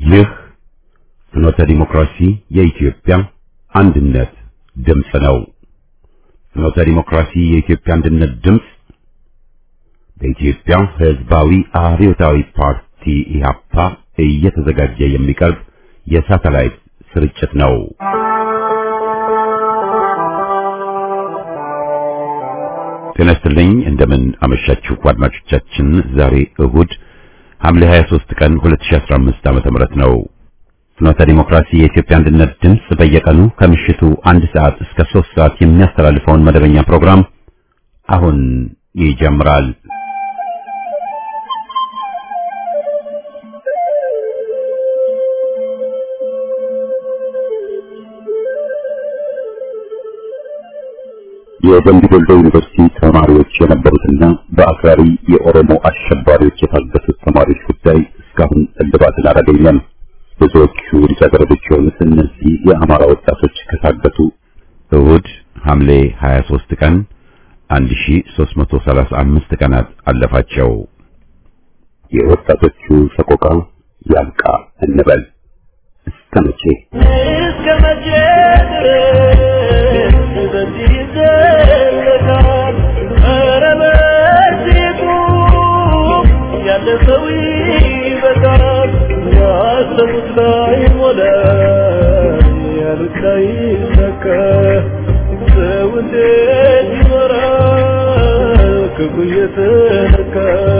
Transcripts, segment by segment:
ይህ ፍኖተ ዲሞክራሲ የኢትዮጵያ አንድነት ድምፅ ነው። ፍኖተ ዲሞክራሲ የኢትዮጵያ አንድነት ድምፅ በኢትዮጵያ ሕዝባዊ አብዮታዊ ፓርቲ ኢህአፓ እየተዘጋጀ የሚቀርብ የሳተላይት ስርጭት ነው። ጤና ይስጥልኝ። እንደምን አመሻችሁ አድማጮቻችን። ዛሬ እሁድ ሐምሌ 23 ቀን 2015 ዓመተ ምህረት ነው። ፍኖተ ዲሞክራሲ የኢትዮጵያ አንድነት ድምፅ በየቀኑ ከምሽቱ አንድ ሰዓት እስከ 3 ሰዓት የሚያስተላልፈውን መደበኛ ፕሮግራም አሁን ይጀምራል። የደምቢ ዶሎ ዩኒቨርሲቲ ተማሪዎች የነበሩትና በአክራሪ የኦሮሞ አሸባሪዎች የታገቱት ተማሪዎች ጉዳይ እስካሁን እልባትን አላገኘም። ብዙዎቹ ልጃገረዶች የሆኑት እነዚህ የአማራ ወጣቶች ከታገቱ እሁድ ሐምሌ 23 ቀን 1335 ቀናት አለፋቸው። የወጣቶቹ ሰቆቃ ያብቃ እንበል። እስከ መቼ እስከ መቼ ድረስ በዚህ ይዘለቃል? ኧረ በዚህ ቁም፣ ያለ ሰው ይበቃል። ያሰቡት ላይ ሞላ፣ ያሉት ላይ ይሳካ። ሰው እንዴት ይኖራል ክፉ እየተነካል?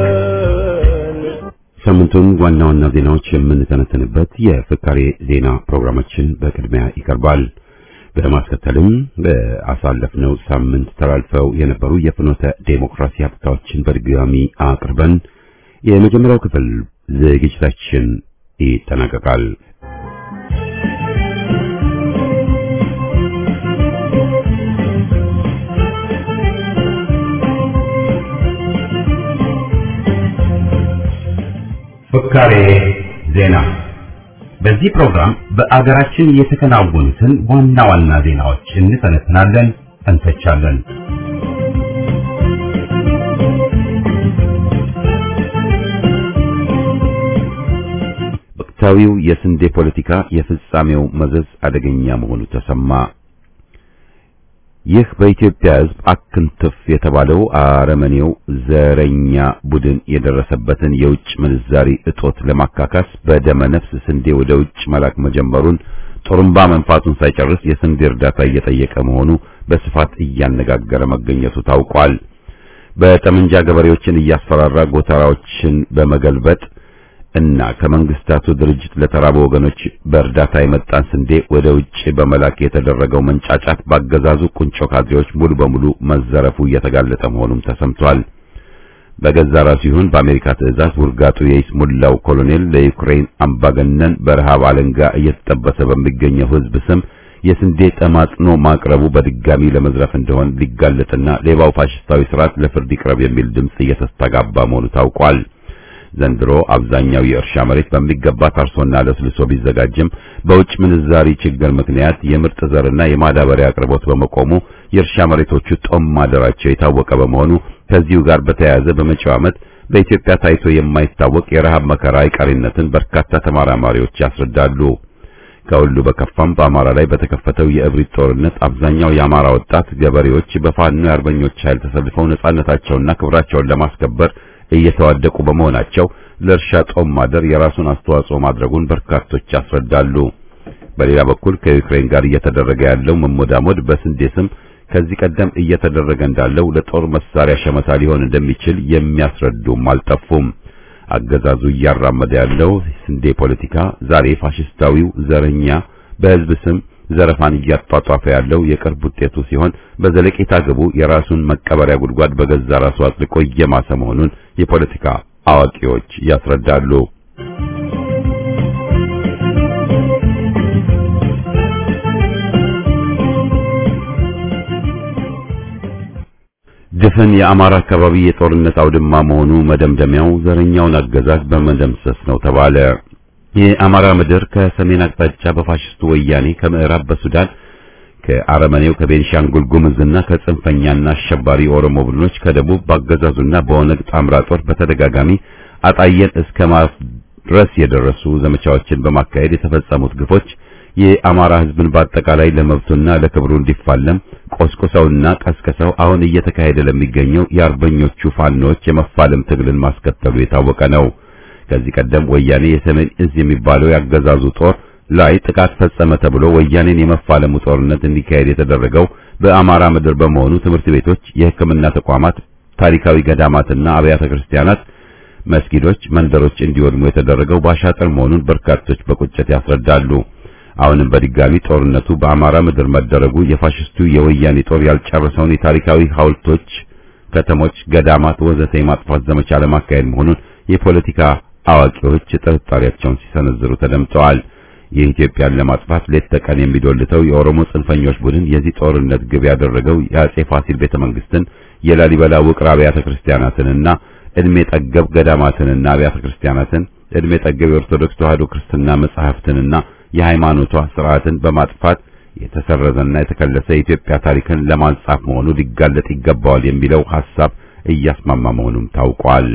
ሳምንቱን ዋና ዋና ዜናዎች የምንተነተንበት የፍካሬ ዜና ፕሮግራማችን በቅድሚያ ይቀርባል። በማስከተልም በአሳለፍነው ሳምንት ተላልፈው የነበሩ የፍኖተ ዴሞክራሲ ሀብታዎችን በድጋሚ አቅርበን የመጀመሪያው ክፍል ዝግጅታችን ይጠናቀቃል። ፍካሬ ዜና። በዚህ ፕሮግራም በአገራችን የተከናወኑትን ዋና ዋና ዜናዎች እንተነትናለን፣ እንተቻለን። ወቅታዊው የስንዴ ፖለቲካ የፍጻሜው መዘዝ አደገኛ መሆኑ ተሰማ። ይህ በኢትዮጵያ ሕዝብ አክንትፍ የተባለው አረመኔው ዘረኛ ቡድን የደረሰበትን የውጭ ምንዛሪ እጦት ለማካካስ በደመ ነፍስ ስንዴ ወደ ውጭ መላክ መጀመሩን ጦርምባ መንፋቱን ሳይጨርስ የስንዴ እርዳታ እየጠየቀ መሆኑ በስፋት እያነጋገረ መገኘቱ ታውቋል። በጠመንጃ ገበሬዎችን እያስፈራራ ጎተራዎችን በመገልበጥ እና ከመንግስታቱ ድርጅት ለተራቡ ወገኖች በእርዳታ የመጣን ስንዴ ወደ ውጭ በመላክ የተደረገው መንጫጫት ባገዛዙ ቁንጮ ካድሬዎች ሙሉ በሙሉ መዘረፉ እየተጋለጠ መሆኑም ተሰምቷል። በገዛ ራሱ ይሁን በአሜሪካ ትዕዛዝ ውርጋጡ የይስሙላው ኮሎኔል ለዩክሬን አምባገነን በረሃብ አለንጋ እየተጠበሰ በሚገኘው ሕዝብ ስም የስንዴ ጠማጥኖ ማቅረቡ በድጋሚ ለመዝረፍ እንደሆን ሊጋለጥና ሌባው ፋሽስታዊ ስርዓት ለፍርድ ይቅረብ የሚል ድምጽ እየተስተጋባ መሆኑ ታውቋል። ዘንድሮ አብዛኛው የእርሻ መሬት በሚገባ ታርሶና ለስልሶ ቢዘጋጅም በውጭ ምንዛሪ ችግር ምክንያት የምርጥ ዘርና የማዳበሪያ አቅርቦት በመቆሙ የእርሻ መሬቶቹ ጦም ማደራቸው የታወቀ በመሆኑ ከዚሁ ጋር በተያያዘ በመጪው ዓመት በኢትዮጵያ ታይቶ የማይታወቅ የረሃብ መከራ አይቀሬነትን በርካታ ተመራማሪዎች ያስረዳሉ። ከሁሉ በከፋም በአማራ ላይ በተከፈተው የእብሪት ጦርነት አብዛኛው የአማራ ወጣት ገበሬዎች በፋኖ የአርበኞች ኃይል ተሰልፈው ነጻነታቸውና ክብራቸውን ለማስከበር እየተዋደቁ በመሆናቸው ለእርሻ ጦም ማደር የራሱን አስተዋጽኦ ማድረጉን በርካቶች ያስረዳሉ። በሌላ በኩል ከዩክሬን ጋር እየተደረገ ያለው መሞዳሞድ በስንዴ ስም ከዚህ ቀደም እየተደረገ እንዳለው ለጦር መሳሪያ ሸመታ ሊሆን እንደሚችል የሚያስረዱም አልጠፉም። አገዛዙ እያራመደ ያለው ስንዴ ፖለቲካ ዛሬ ፋሽስታዊው ዘረኛ በሕዝብ ስም ዘረፋን እያጧጧፈ ያለው የቅርብ ውጤቱ ሲሆን በዘለቄታ ግቡ የራሱን መቀበሪያ ጉድጓድ በገዛ ራሱ አጥልቆ እየማሰ መሆኑን የፖለቲካ አዋቂዎች ያስረዳሉ። ድፍን የአማራ አካባቢ የጦርነት አውድማ መሆኑ መደምደሚያው ዘረኛውን አገዛዝ በመደምሰስ ነው ተባለ። የአማራ ምድር ከሰሜን አቅጣጫ በፋሽስቱ ወያኔ ከምዕራብ በሱዳን ከአረመኔው ከቤንሻንጉል ጉምዝና ከጽንፈኛና አሸባሪ ኦሮሞ ቡድኖች ከደቡብ ባገዛዙና በኦነግ ጣምራ ጦር በተደጋጋሚ አጣየን እስከ ድረስ የደረሱ ዘመቻዎችን በማካሄድ የተፈጸሙት ግፎች የአማራ ሕዝብን በአጠቃላይ ለመብቱና ለክብሩ እንዲፋለም ቆስቁሰውና ቀስቅሰው አሁን እየተካሄደ ለሚገኘው የአርበኞቹ ፋኖች የመፋለም ትግልን ማስከተሉ የታወቀ ነው። ከዚህ ቀደም ወያኔ የሰሜን እዝ የሚባለው ያገዛዙ ጦር ላይ ጥቃት ፈጸመ ተብሎ ወያኔን የመፋለሙ ጦርነት እንዲካሄድ የተደረገው በአማራ ምድር በመሆኑ ትምህርት ቤቶች፣ የሕክምና ተቋማት፣ ታሪካዊ ገዳማትና አብያተ ክርስቲያናት፣ መስጊዶች፣ መንደሮች እንዲወድሙ የተደረገው ባሻጥር መሆኑን በርካቶች በቁጭት ያስረዳሉ። አሁንም በድጋሚ ጦርነቱ በአማራ ምድር መደረጉ የፋሽስቱ የወያኔ ጦር ያልጨረሰውን የታሪካዊ ሐውልቶች፣ ከተሞች፣ ገዳማት ወዘተ የማጥፋት ዘመቻ ለማካሄድ መሆኑን የፖለቲካ አዋቂዎች ጥርጣሬያቸውን ሲሰነዝሩ ተደምጠዋል። የኢትዮጵያን ለማጥፋት ሌት ተቀን የሚዶልተው የኦሮሞ ጽንፈኞች ቡድን የዚህ ጦርነት ግብ ያደረገው የአጼ ፋሲል ቤተ መንግስትን፣ የላሊበላ ውቅር አብያተ ክርስቲያናትንና እድሜ ጠገብ ገዳማትንና አብያተ ክርስቲያናትን፣ እድሜ ጠገብ የኦርቶዶክስ ተዋሕዶ ክርስትና መጻሕፍትንና የሃይማኖቷ ስርዓትን በማጥፋት የተሰረዘና የተከለሰ የኢትዮጵያ ታሪክን ለማንጻፍ መሆኑ ሊጋለጥ ይገባዋል የሚለው ሐሳብ እያስማማ መሆኑም ታውቋል።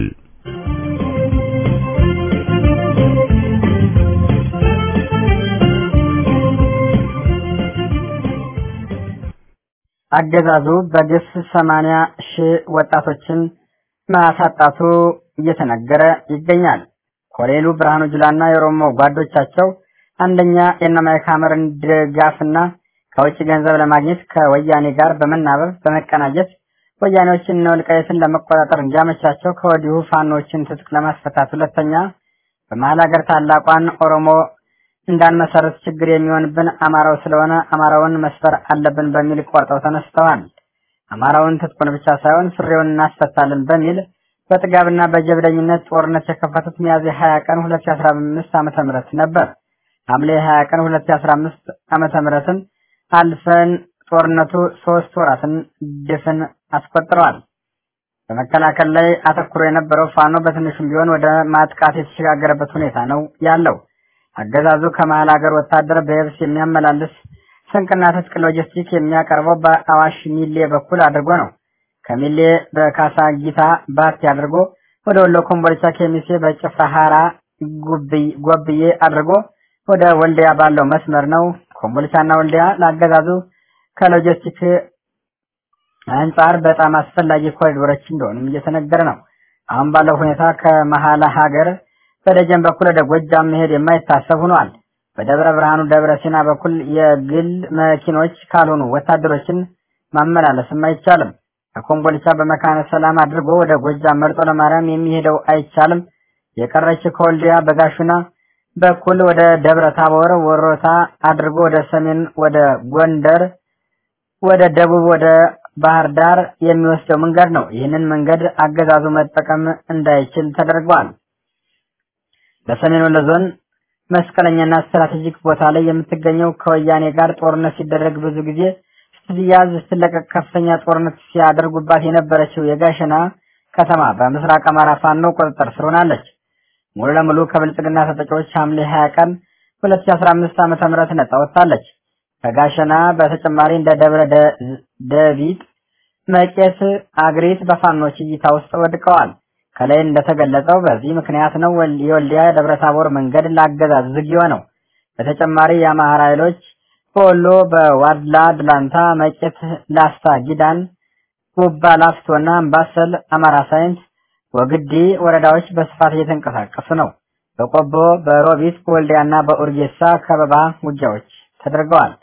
አገዛዙ በግፍ ሰማንያ ሺህ ወጣቶችን ማሳጣቱ እየተነገረ ይገኛል። ኮሎኔሉ ብርሃኑ ጁላና የኦሮሞ ጓዶቻቸው አንደኛ የእነማይክ ሐመርን ድጋፍና ከውጭ ገንዘብ ለማግኘት ከወያኔ ጋር በመናበብ በመቀናጀት ወያኔዎችን እነ ወልቃይትን ለመቆጣጠር እንዲያመቻቸው ከወዲሁ ፋኖችን ትጥቅ ለማስፈታት፣ ሁለተኛ በመሀል ሀገር ታላቋን ኦሮሞ እንዳንመሰረት ችግር የሚሆንብን አማራው ስለሆነ አማራውን መስፈር አለብን በሚል ቆርጠው ተነስተዋል። አማራውን ትጥቁን ብቻ ሳይሆን ፍሬውን እናስፈታለን በሚል በጥጋብና በጀብደኝነት ጦርነት የከፈቱት ሚያዝያ 20 ቀን 2015 ዓመተ ምህረት ነበር። ሐምሌ 20 ቀን 2015 ዓመተ ምህረትን አልፈን ጦርነቱ ሶስት ወራትን ድፍን አስቆጥረዋል። በመከላከል ላይ አተኩሮ የነበረው ፋኖ በትንሹም ቢሆን ወደ ማጥቃት የተሸጋገረበት ሁኔታ ነው ያለው። አገዛዙ ከመሀል ሀገር ወታደር በየብስ የሚያመላልስ ስንቅና ትጥቅ ሎጂስቲክ የሚያቀርበው በአዋሽ ሚሌ በኩል አድርጎ ነው። ከሚሌ በካሳ ጊታ ባቲ አድርጎ ወደ ወሎ ኮምቦልቻ ኬሚሴ በጭፍራ ሀራ ጎብዬ አድርጎ ወደ ወልዲያ ባለው መስመር ነው። ኮምቦልቻና ወልዲያ ለአገዛዙ ከሎጂስቲክ አንጻር በጣም አስፈላጊ ኮሪዶሮች እንደሆኑም እየተነገረ ነው። አሁን ባለው ሁኔታ ከመሀል ሀገር በደጀን በኩል ወደ ጎጃም መሄድ የማይታሰብ ሆኗል። በደብረ ብርሃኑ ደብረ ሲና በኩል የግል መኪኖች ካልሆኑ ወታደሮችን ማመላለስም አይቻልም። ከኮምቦልቻ በመካነ ሰላም አድርጎ ወደ ጎጃም መርጦ ለማርያም የሚሄደው አይቻልም። የቀረች ከወልዲያ በጋሹና በኩል ወደ ደብረ ታቦር ወሮታ አድርጎ ወደ ሰሜን ወደ ጎንደር ወደ ደቡብ ወደ ባህር ዳር የሚወስደው መንገድ ነው። ይህንን መንገድ አገዛዙ መጠቀም እንዳይችል ተደርጓል። በሰሜን ወሎ ዞን መስቀለኛና ስትራቴጂክ ቦታ ላይ የምትገኘው ከወያኔ ጋር ጦርነት ሲደረግ ብዙ ጊዜ ስትያዝ ስትለቀቅ ከፍተኛ ጦርነት ሲያደርጉባት የነበረችው የጋሸና ከተማ በምስራቅ አማራ ፋኖ ቁጥጥር ስር ሆናለች። ሙሉ ለሙሉ ከብልጽግና ተጠቂዎች ሐምሌ 20 ቀን 2015 ዓ.ም ነጻ ወጥታለች። ከጋሸና በተጨማሪ እንደ ደብረ ደቢጥ፣ መቄት፣ አግሪት በፋኖች እይታ ውስጥ ወድቀዋል። ከላይ እንደተገለጸው በዚህ ምክንያት ነው የወልዲያ ደብረ ታቦር መንገድ ለአገዛዝ ዝግ የሆነው። በተጨማሪ የአማራ ኃይሎች በወሎ በዋድላ ድላንታ፣ መቄት፣ ላስታ፣ ጊዳን፣ ጉባ ላፍቶና አምባሰል አማራ ሳይንት ወግዲ ወረዳዎች በስፋት እየተንቀሳቀሱ ነው። በቆቦ በሮቢት በወልዲያና በኡርጌሳ ከበባ ውጊያዎች ተደርገዋል።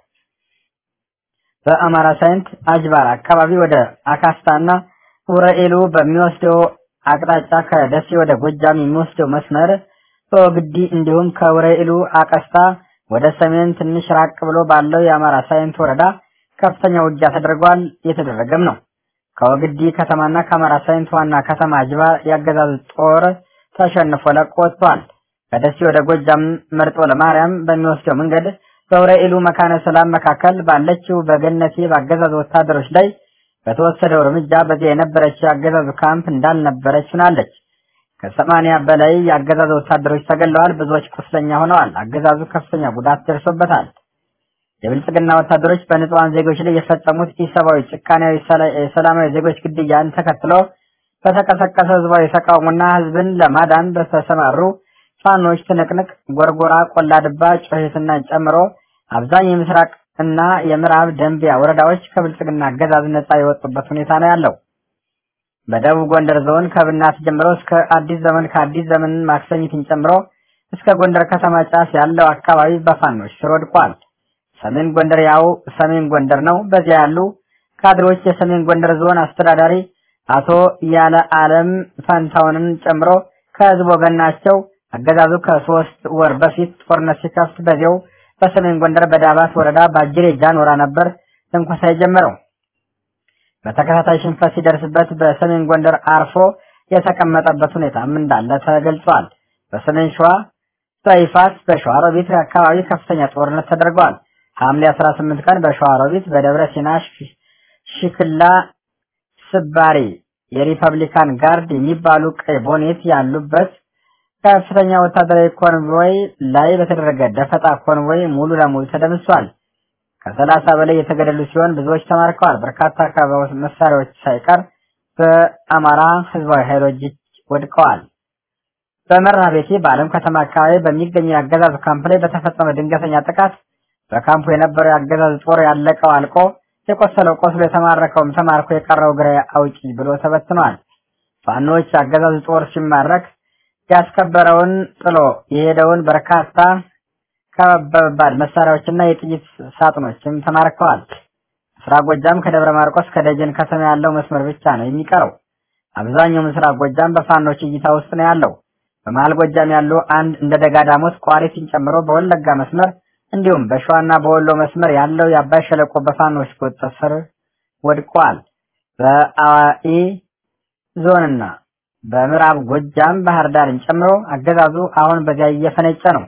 በአማራ ሳይንት አጅባር አካባቢ ወደ አካስታና ውረኤሉ በሚወስደው አቅጣጫ ከደሴ ወደ ጎጃም የሚወስደው መስመር በወግዲ እንዲሁም ከውረኤሉ አቀስታ ወደ ሰሜን ትንሽ ራቅ ብሎ ባለው የአማራ ሳይንት ወረዳ ከፍተኛ ውጊያ ተደርጓል፣ እየተደረገም ነው። ከወግዲ ከተማና ከአማራ ሳይንት ዋና ከተማ አጅባር ያገዛዙ ጦር ተሸንፎ ለቆ ወጥቷል። ከደሴ ወደ ጎጃም መርጦ ለማርያም በሚወስደው መንገድ በውረኤሉ መካነ ሰላም መካከል ባለችው በገነቴ በአገዛዙ ወታደሮች ላይ በተወሰደው እርምጃ በዚያ የነበረችው የአገዛዙ ካምፕ እንዳልነበረች ሆናለች። ከሰማንያ በላይ የአገዛዙ ወታደሮች ተገለዋል፣ ብዙዎች ቁስለኛ ሆነዋል። አገዛዙ ከፍተኛ ጉዳት ደርሶበታል። የብልጽግና ወታደሮች በንጹሃን ዜጎች ላይ የፈጸሙት ኢሰብአዊ ጭካኔያዊ ሰላማዊ ዜጎች ግድያን ተከትሎ በተቀሰቀሰ ህዝባዊ ተቃውሞና ህዝብን ለማዳን በተሰማሩ ፋኖች ትንቅንቅ፣ ጎርጎራ፣ ቆላ ድባ፣ ጮሄትና ጨምሮ አብዛኛው የምስራቅ እና የምዕራብ ደንቢያ ወረዳዎች ከብልጽግና አገዛዝ ነጻ የወጡበት ሁኔታ ነው ያለው። በደቡብ ጎንደር ዞን ከብናት ጀምሮ እስከ አዲስ ዘመን ከአዲስ ዘመን ማክሰኝትን ጨምሮ እስከ ጎንደር ከተማ ጫፍ ያለው አካባቢ በፋኖች ስር ወድቋል። ሰሜን ጎንደር ያው ሰሜን ጎንደር ነው። በዚያ ያሉ ካድሮች የሰሜን ጎንደር ዞን አስተዳዳሪ አቶ ያለ አለም ፈንታውንን ጨምሮ ከህዝብ ወገን ናቸው። አገዛዙ ከሶስት ወር በፊት ጦርነት ሲከፍት በዚያው በሰሜን ጎንደር በዳባት ወረዳ በአጅሬ ጃኖራ ነበር ትንኮሳ የጀመረው። በተከታታይ ሽንፈት ሲደርስበት በሰሜን ጎንደር አርፎ የተቀመጠበት ሁኔታም እንዳለ ተገልጿል። በሰሜን ሸዋ በይፋት በሸዋሮቢት አካባቢ ከፍተኛ ጦርነት ተደርጓል። ሐምሌ 18 ቀን በሸዋሮቢት በደብረ ሲና ሽክላ ስባሪ የሪፐብሊካን ጋርድ የሚባሉ ቀይ ቦኔት ያሉበት ከፍተኛ ወታደራዊ ኮንቮይ ላይ በተደረገ ደፈጣ ኮንቮይ ሙሉ ለሙሉ ተደምሷል። ከሰላሳ በላይ የተገደሉ ሲሆን ብዙዎች ተማርከዋል። በርካታ አካባቢ መሳሪያዎች ሳይቀር በአማራ ህዝባዊ ኃይሎች እጅ ወድቀዋል። በመራ ቤቴ በአለም ከተማ አካባቢ በሚገኘው የአገዛዝ ካምፕ ላይ በተፈጸመ ድንገተኛ ጥቃት በካምፑ የነበረው የአገዛዝ ጦር ያለቀው አልቆ የቆሰለው ቆስሎ የተማረከውም ተማርኮ የቀረው ግራ አውጪ ብሎ ተበትኗል። ፋኖች አገዛዝ ጦር ሲማረክ ያስከበረውን ጥሎ የሄደውን በርካታ ከባድ መሳሪያዎችና የጥይት ሳጥኖችም ተማርከዋል። ምስራቅ ጎጃም ከደብረ ማርቆስ ከደጀን ከተማ ያለው መስመር ብቻ ነው የሚቀረው። አብዛኛው ምስራቅ ጎጃም በፋኖች እይታ ውስጥ ነው ያለው። በመሀል ጎጃም ያሉ አንድ እንደ ደጋ ዳሞት ቋሪትን ጨምሮ በወለጋ መስመር እንዲሁም በሸዋና በወሎ መስመር ያለው የአባይ ሸለቆ በፋኖች ቁጥጥር ስር ወድቋል። በአዋኢ ዞንና በምዕራብ ጎጃም ባህር ዳርን ጨምሮ አገዛዙ አሁን በዚያ እየፈነጨ ነው።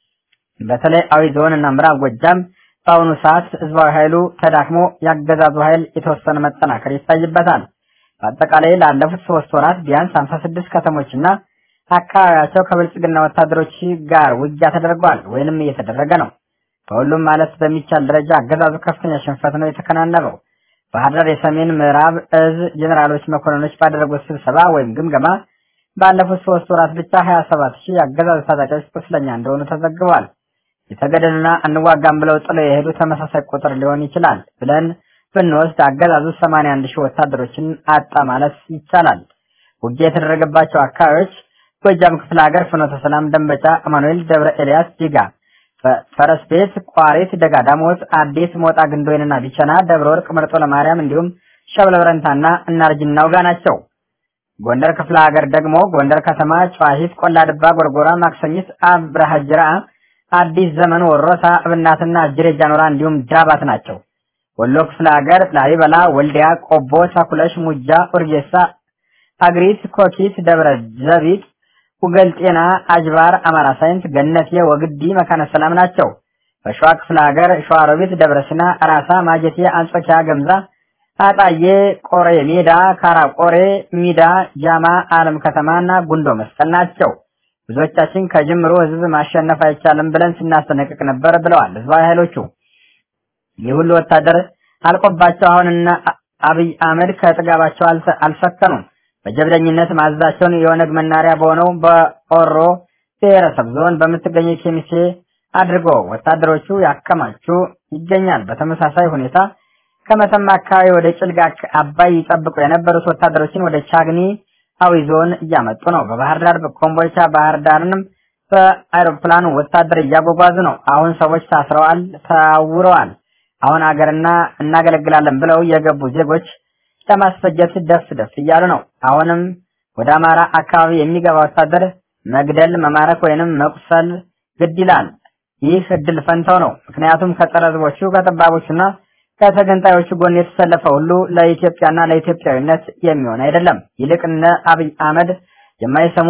በተለይ አዊ ዞን እና ምዕራብ ጎጃም በአሁኑ ሰዓት ህዝባዊ ኃይሉ ተዳክሞ ያገዛዙ ኃይል የተወሰነ መጠናከር ይታይበታል። በአጠቃላይ ላለፉት ሶስት ወራት ቢያንስ 56 ከተሞችና አካባቢያቸው ከብልጽግና ወታደሮች ጋር ውጊያ ተደርጓል ወይንም እየተደረገ ነው። በሁሉም ማለት በሚቻል ደረጃ አገዛዙ ከፍተኛ ሽንፈት ነው የተከናነበው። ባህር ዳር የሰሜን ምዕራብ እዝ ጀኔራሎች መኮንኖች ባደረጉት ስብሰባ ወይም ግምገማ ባለፉት ሶስት ወራት ብቻ 27 ሺህ የአገዛዙ ታጣቂዎች ቁስለኛ እንደሆኑ ተዘግቧል። የተገደሉና እንዋጋም ብለው ጥለው የሄዱ ተመሳሳይ ቁጥር ሊሆን ይችላል ብለን ብንወስድ አገዛዙ 81 ሺህ ወታደሮችን አጣ ማለት ይቻላል። ውጊያ የተደረገባቸው አካባቢዎች ጎጃም ክፍለ ሀገር፣ ፍኖተ ሰላም፣ ደንበጫ፣ አማኑኤል፣ ደብረ ኤልያስ፣ ጅጋ፣ ፈረስ ቤት፣ ቋሪት፣ ደጋ ዳሞት፣ አዲስ ሞጣ፣ ግንዶይንና ቢቸና፣ ደብረ ወርቅ፣ መርጦ ለማርያም እንዲሁም ሸብለ በረንታና እናርጅና ውጋ ናቸው። ጎንደር ክፍለ ሀገር ደግሞ ጎንደር ከተማ፣ ጨዋሂት፣ ቆላ ድባ፣ ጎርጎራ፣ ማክሰኝት፣ አብረሃ ጅራ፣ አዲስ ዘመን፣ ወሮታ፣ እብናትና አጅሬ ጃኖራ እንዲሁም ዳባት ናቸው። ወሎ ክፍለ ሀገር ላሊበላ፣ ወልዲያ፣ ቆቦ፣ ተኩለሽ፣ ሙጃ፣ ኡርጌሳ፣ አግሪት፣ ኮኪት፣ ደብረ ዘቢጥ፣ ውገል ጤና፣ አጅባር፣ አማራ ሳይንት፣ ገነቴ፣ ወግዲ፣ መካነ ሰላም ናቸው። በሸዋ ክፍለ ሀገር ሸዋሮቢት፣ ደብረ ሲና፣ ራሳ፣ ማጀቴ፣ አንጾኪያ፣ ገምዛ፣ አጣዬ፣ ቆሬ ሜዳ፣ ካራ ቆሬ፣ ሚዳ፣ ጃማ፣ አለም ከተማና ጉንዶ መስቀል ናቸው። ብዙዎቻችን ከጅምሮ ህዝብ ማሸነፍ አይቻልም ብለን ስናስጠነቅቅ ነበር ብለዋል ህዝባዊ ኃይሎቹ። ይህ ሁሉ ወታደር አልቆባቸው አሁንና አብይ አህመድ ከጥጋባቸው አልሰከኑም። በጀብደኝነት ማዘዛቸውን የኦነግ መናሪያ በሆነው በኦሮ ብሔረሰብ ዞን በምትገኘው ኬሚሴ አድርጎ ወታደሮቹ ያከማቹ ይገኛል። በተመሳሳይ ሁኔታ ከመተማ አካባቢ ወደ ጭልጋ አባይ ይጠብቁ የነበሩት ወታደሮችን ወደ ቻግኒ አዊ ዞን እያመጡ ነው። በባህር ዳር በኮምቦልቻ ባህር ዳርንም በአይሮፕላን ወታደር እያጓጓዙ ነው። አሁን ሰዎች ታስረዋል፣ ታውረዋል። አሁን አገርና እናገለግላለን ብለው የገቡ ዜጎች ለማስፈጀት ደፍ ደፍ እያሉ ነው። አሁንም ወደ አማራ አካባቢ የሚገባ ወታደር መግደል፣ መማረክ ወይንም መቁሰል ግድ ይላል። ይህ እድል ፈንታው ነው። ምክንያቱም ከጸረ ሕዝቦቹ ከጠባቦቹና ከተገንጣዮቹ ጎን የተሰለፈ ሁሉ ለኢትዮጵያና ለኢትዮጵያዊነት የሚሆን አይደለም። ይልቅ እነ አብይ አህመድ የማይሰሙ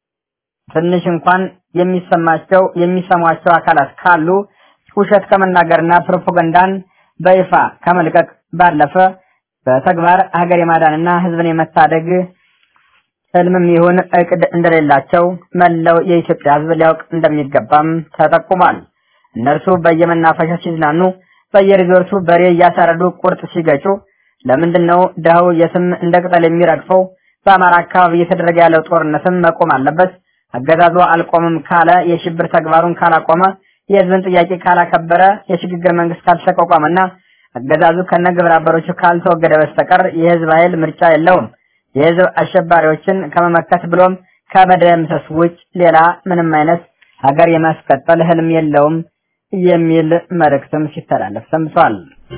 ትንሽ እንኳን የሚሰማቸው የሚሰሟቸው አካላት ካሉ ውሸት ከመናገርና ፕሮፓጋንዳን በይፋ ከመልቀቅ ባለፈ በተግባር ሀገር የማዳንና ህዝብን የመታደግ ህልምም ይሁን እቅድ እንደሌላቸው መላው የኢትዮጵያ ህዝብ ሊያውቅ እንደሚገባም ተጠቁሟል። እነርሱ በየመናፈሻ ሲዝናኑ፣ በየሪዞርቱ በሬ እያሳረዱ ቁርጥ ሲገጩ፣ ለምንድን ነው ድሃው የትም እንደ ቅጠል የሚረግፈው? በአማራ አካባቢ እየተደረገ ያለው ጦርነትም መቆም አለበት። አገዛዙ አልቆምም ካለ የሽብር ተግባሩን ካላቆመ የህዝብን ጥያቄ ካላከበረ የሽግግር መንግስት ካልተቋቋመና አገዛዙ ከነ ግብረ አበሮቹ ካልተወገደ በስተቀር የህዝብ ኃይል ምርጫ የለውም። የህዝብ አሸባሪዎችን ከመመከት ብሎም ከመደምሰስ ውጭ ሌላ ምንም አይነት ሀገር የማስቀጠል ህልም የለውም የሚል መልእክትም ሲተላለፍ ሰምቷል።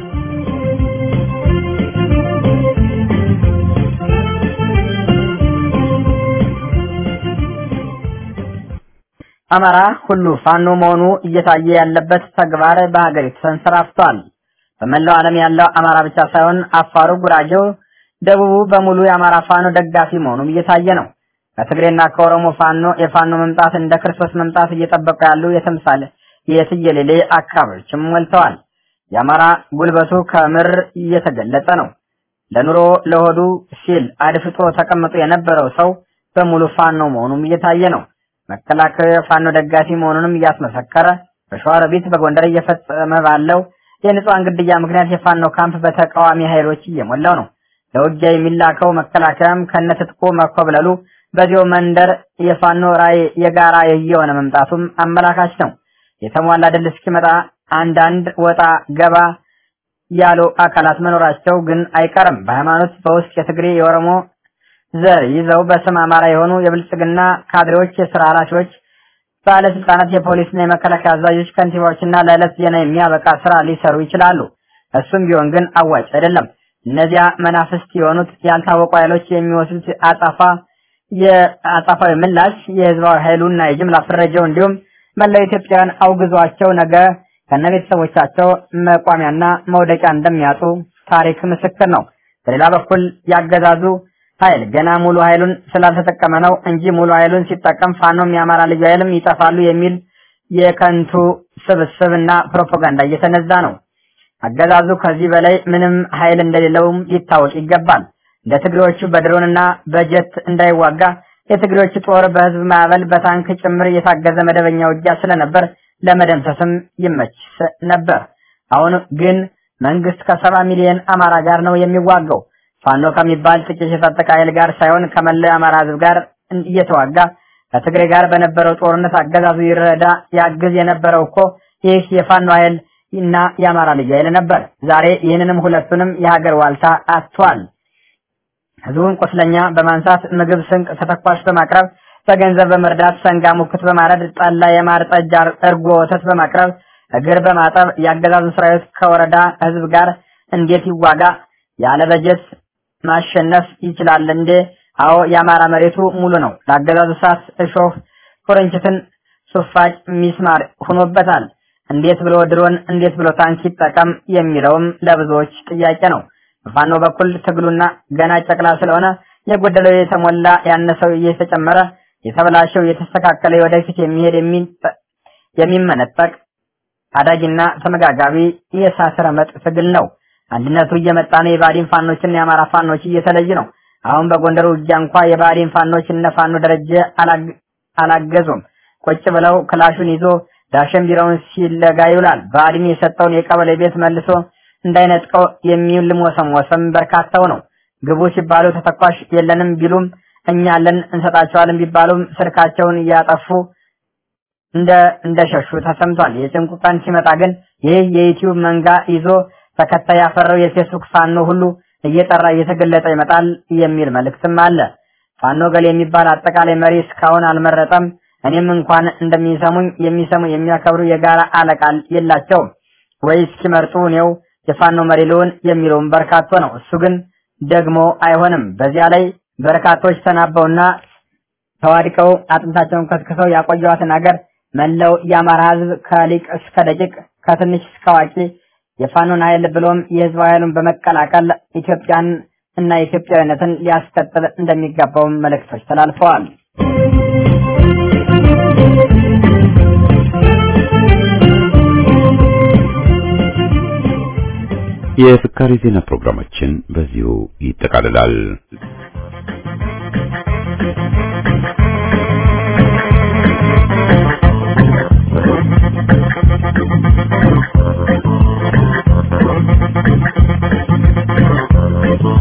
አማራ ሁሉ ፋኖ መሆኑ እየታየ ያለበት ተግባር በሀገሪቱ ተንሰራፍቷል። በመላው ዓለም ያለው አማራ ብቻ ሳይሆን አፋሩ፣ ጉራጌው፣ ደቡቡ በሙሉ የአማራ ፋኖ ደጋፊ መሆኑም እየታየ ነው። ከትግሬና ከኦሮሞ ፋኖ የፋኖ መምጣት እንደ ክርስቶስ መምጣት እየጠበቁ ያሉ የተምሳሌ የትየሌሌ አካባቢዎችም ሞልተዋል። የአማራ ጉልበቱ ከምር እየተገለጸ ነው። ለኑሮ ለሆዱ ሲል አድፍጦ ተቀምጦ የነበረው ሰው በሙሉ ፋኖ መሆኑም እየታየ ነው። መከላከያ ፋኖ ደጋፊ መሆኑንም እያስመሰከረ በሸዋሮቢት በጎንደር እየፈጸመ ባለው የንጹሃን ግድያ ምክንያት የፋኖ ካምፕ በተቃዋሚ ኃይሎች እየሞላው ነው። ለውጊያ የሚላከው መከላከያም ከነትጥቁ መኮብለሉ በዚያው መንደር የፋኖ ራዕይ የጋራ የየሆነ መምጣቱም አመላካች ነው። የተሟላ ድል እስኪመጣ አንዳንድ ወጣ ገባ ያሉ አካላት መኖራቸው ግን አይቀርም። በሃይማኖት በውስጥ የትግሬ የኦሮሞ ዘር ይዘው በስም አማራ የሆኑ የብልጽግና ካድሬዎች፣ የስራ ኃላፊዎች፣ ባለስልጣናት፣ የፖሊስና የመከላከያ አዛዦች፣ ከንቲባዎችና ለዕለት ዜና የሚያበቃ ስራ ሊሰሩ ይችላሉ። እሱም ቢሆን ግን አዋጭ አይደለም። እነዚያ መናፍስት የሆኑት ያልታወቁ ኃይሎች የሚወስዱት አጻፋ የአጻፋዊ ምላሽ የህዝባዊ ኃይሉና የጅምላ ፍረጃው እንዲሁም መላው ኢትዮጵያውያን አውግዟቸው ነገ ከነቤተሰቦቻቸው መቋሚያና መውደቂያ እንደሚያጡ ታሪክ ምስክር ነው። በሌላ በኩል ያገዛዙ ኃይል ገና ሙሉ ኃይሉን ስላልተጠቀመ ነው እንጂ ሙሉ ኃይሉን ሲጠቀም ፋኖም የአማራ ልዩ ኃይልም ይጠፋሉ የሚል የከንቱ ስብስብና ፕሮፓጋንዳ እየተነዛ ነው። አገዛዙ ከዚህ በላይ ምንም ኃይል እንደሌለውም ሊታወቅ ይገባል። እንደ ትግሬዎቹ በድሮንና በጀት እንዳይዋጋ የትግሬዎቹ ጦር በህዝብ ማዕበል በታንክ ጭምር የታገዘ መደበኛ ውጊያ ስለነበር ለመደምሰስም ይመች ነበር። አሁን ግን መንግስት ከሰባ ሚሊዮን አማራ ጋር ነው የሚዋጋው። ፋኖ ከሚባል ጥቂት የታጠቀ ኃይል ጋር ሳይሆን ከመላው የአማራ ህዝብ ጋር እየተዋጋ ከትግሬ ጋር በነበረው ጦርነት አገዛዙ ይረዳ ያግዝ የነበረው እኮ ይህ የፋኖ ኃይል እና የአማራ ልዩ ኃይል ነበር። ዛሬ ይህንንም ሁለቱንም የሀገር ዋልታ አጥቷል። ህዝቡን ቁስለኛ በማንሳት ምግብ፣ ስንቅ፣ ተተኳሽ በማቅረብ በገንዘብ በመርዳት ሰንጋ ሙክት በማረድ ጠላ፣ የማር ጠጅ፣ እርጎ፣ ወተት በማቅረብ እግር በማጠብ የአገዛዙ ሰራዊት ከወረዳ ህዝብ ጋር እንዴት ይዋጋ? ያለ በጀት ማሸነፍ ይችላል እንዴ? አዎ የአማራ መሬቱ ሙሉ ነው። ለአገዛዙ ሳት፣ እሾህ፣ ኩርንችትን፣ ሱፋጭ፣ ሚስማር ሆኖበታል። እንዴት ብሎ ድሮን እንዴት ብሎ ታንክ ይጠቀም የሚለውም ለብዙዎች ጥያቄ ነው። በፋኖ በኩል ትግሉና ገና ጨቅላ ስለሆነ የጎደለው የተሞላ ያነሰው እየተጨመረ የተበላሸው የተስተካከለ ወደፊት የሚሄድ የሚመነጠቅ አዳጊና ተመጋጋቢ የእሳት ረመጥ ትግል ነው። አንድነቱ እየመጣ ነው። የባዲን ፋኖችና የአማራ ፋኖች እየተለዩ ነው። አሁን በጎንደር ውጊያ እንኳ የባዲን ፋኖች እነ ፋኖ ደረጀ አላገዙም። ቁጭ ብለው ክላሹን ይዞ ዳሸን ቢራውን ሲለጋ ይውላል። ባዲን የሰጠውን የቀበሌ ቤት መልሶ እንዳይነጥቀው የሚልሞሰሞሰም በርካታው ነው። ግቡ ሲባሉ ተተኳሽ የለንም ቢሉም እኛ አለን እንሰጣቸዋለን ቢባሉም ስልካቸውን እያጠፉ እንደ እንደሸሹ ተሰምቷል። የጭንቁ ቀን ሲመጣ ግን ይህ የዩቲዩብ መንጋ ይዞ ተከታይ ያፈራው የፌስቡክ ፋኖ ሁሉ እየጠራ እየተገለጠ ይመጣል የሚል መልእክትም አለ። ፋኖ ገል የሚባል አጠቃላይ መሪ እስካሁን አልመረጠም። እኔም እንኳን እንደሚሰሙኝ የሚሰሙ የሚያከብሩ የጋራ አለቃል የላቸውም ወይ እስኪመርጡ እኔው የፋኖ መሪ ልሆን የሚለውም በርካቶ ነው። እሱ ግን ደግሞ አይሆንም። በዚያ ላይ በርካቶች ተናበውና ተዋድቀው አጥንታቸውን ከስክሰው ያቆየዋትን ሀገር መላው የአማራ ሕዝብ ከሊቅ እስከ ደቂቅ ከትንሽ እስከ አዋቂ የፋኖን ኃይል ብሎም የህዝብ ኃይሉን በመቀላቀል ኢትዮጵያን እና ኢትዮጵያዊነትን ሊያስቀጥል እንደሚገባውም መልእክቶች ተላልፈዋል። የፍካሪ ዜና ፕሮግራማችን በዚሁ ይጠቃልላል።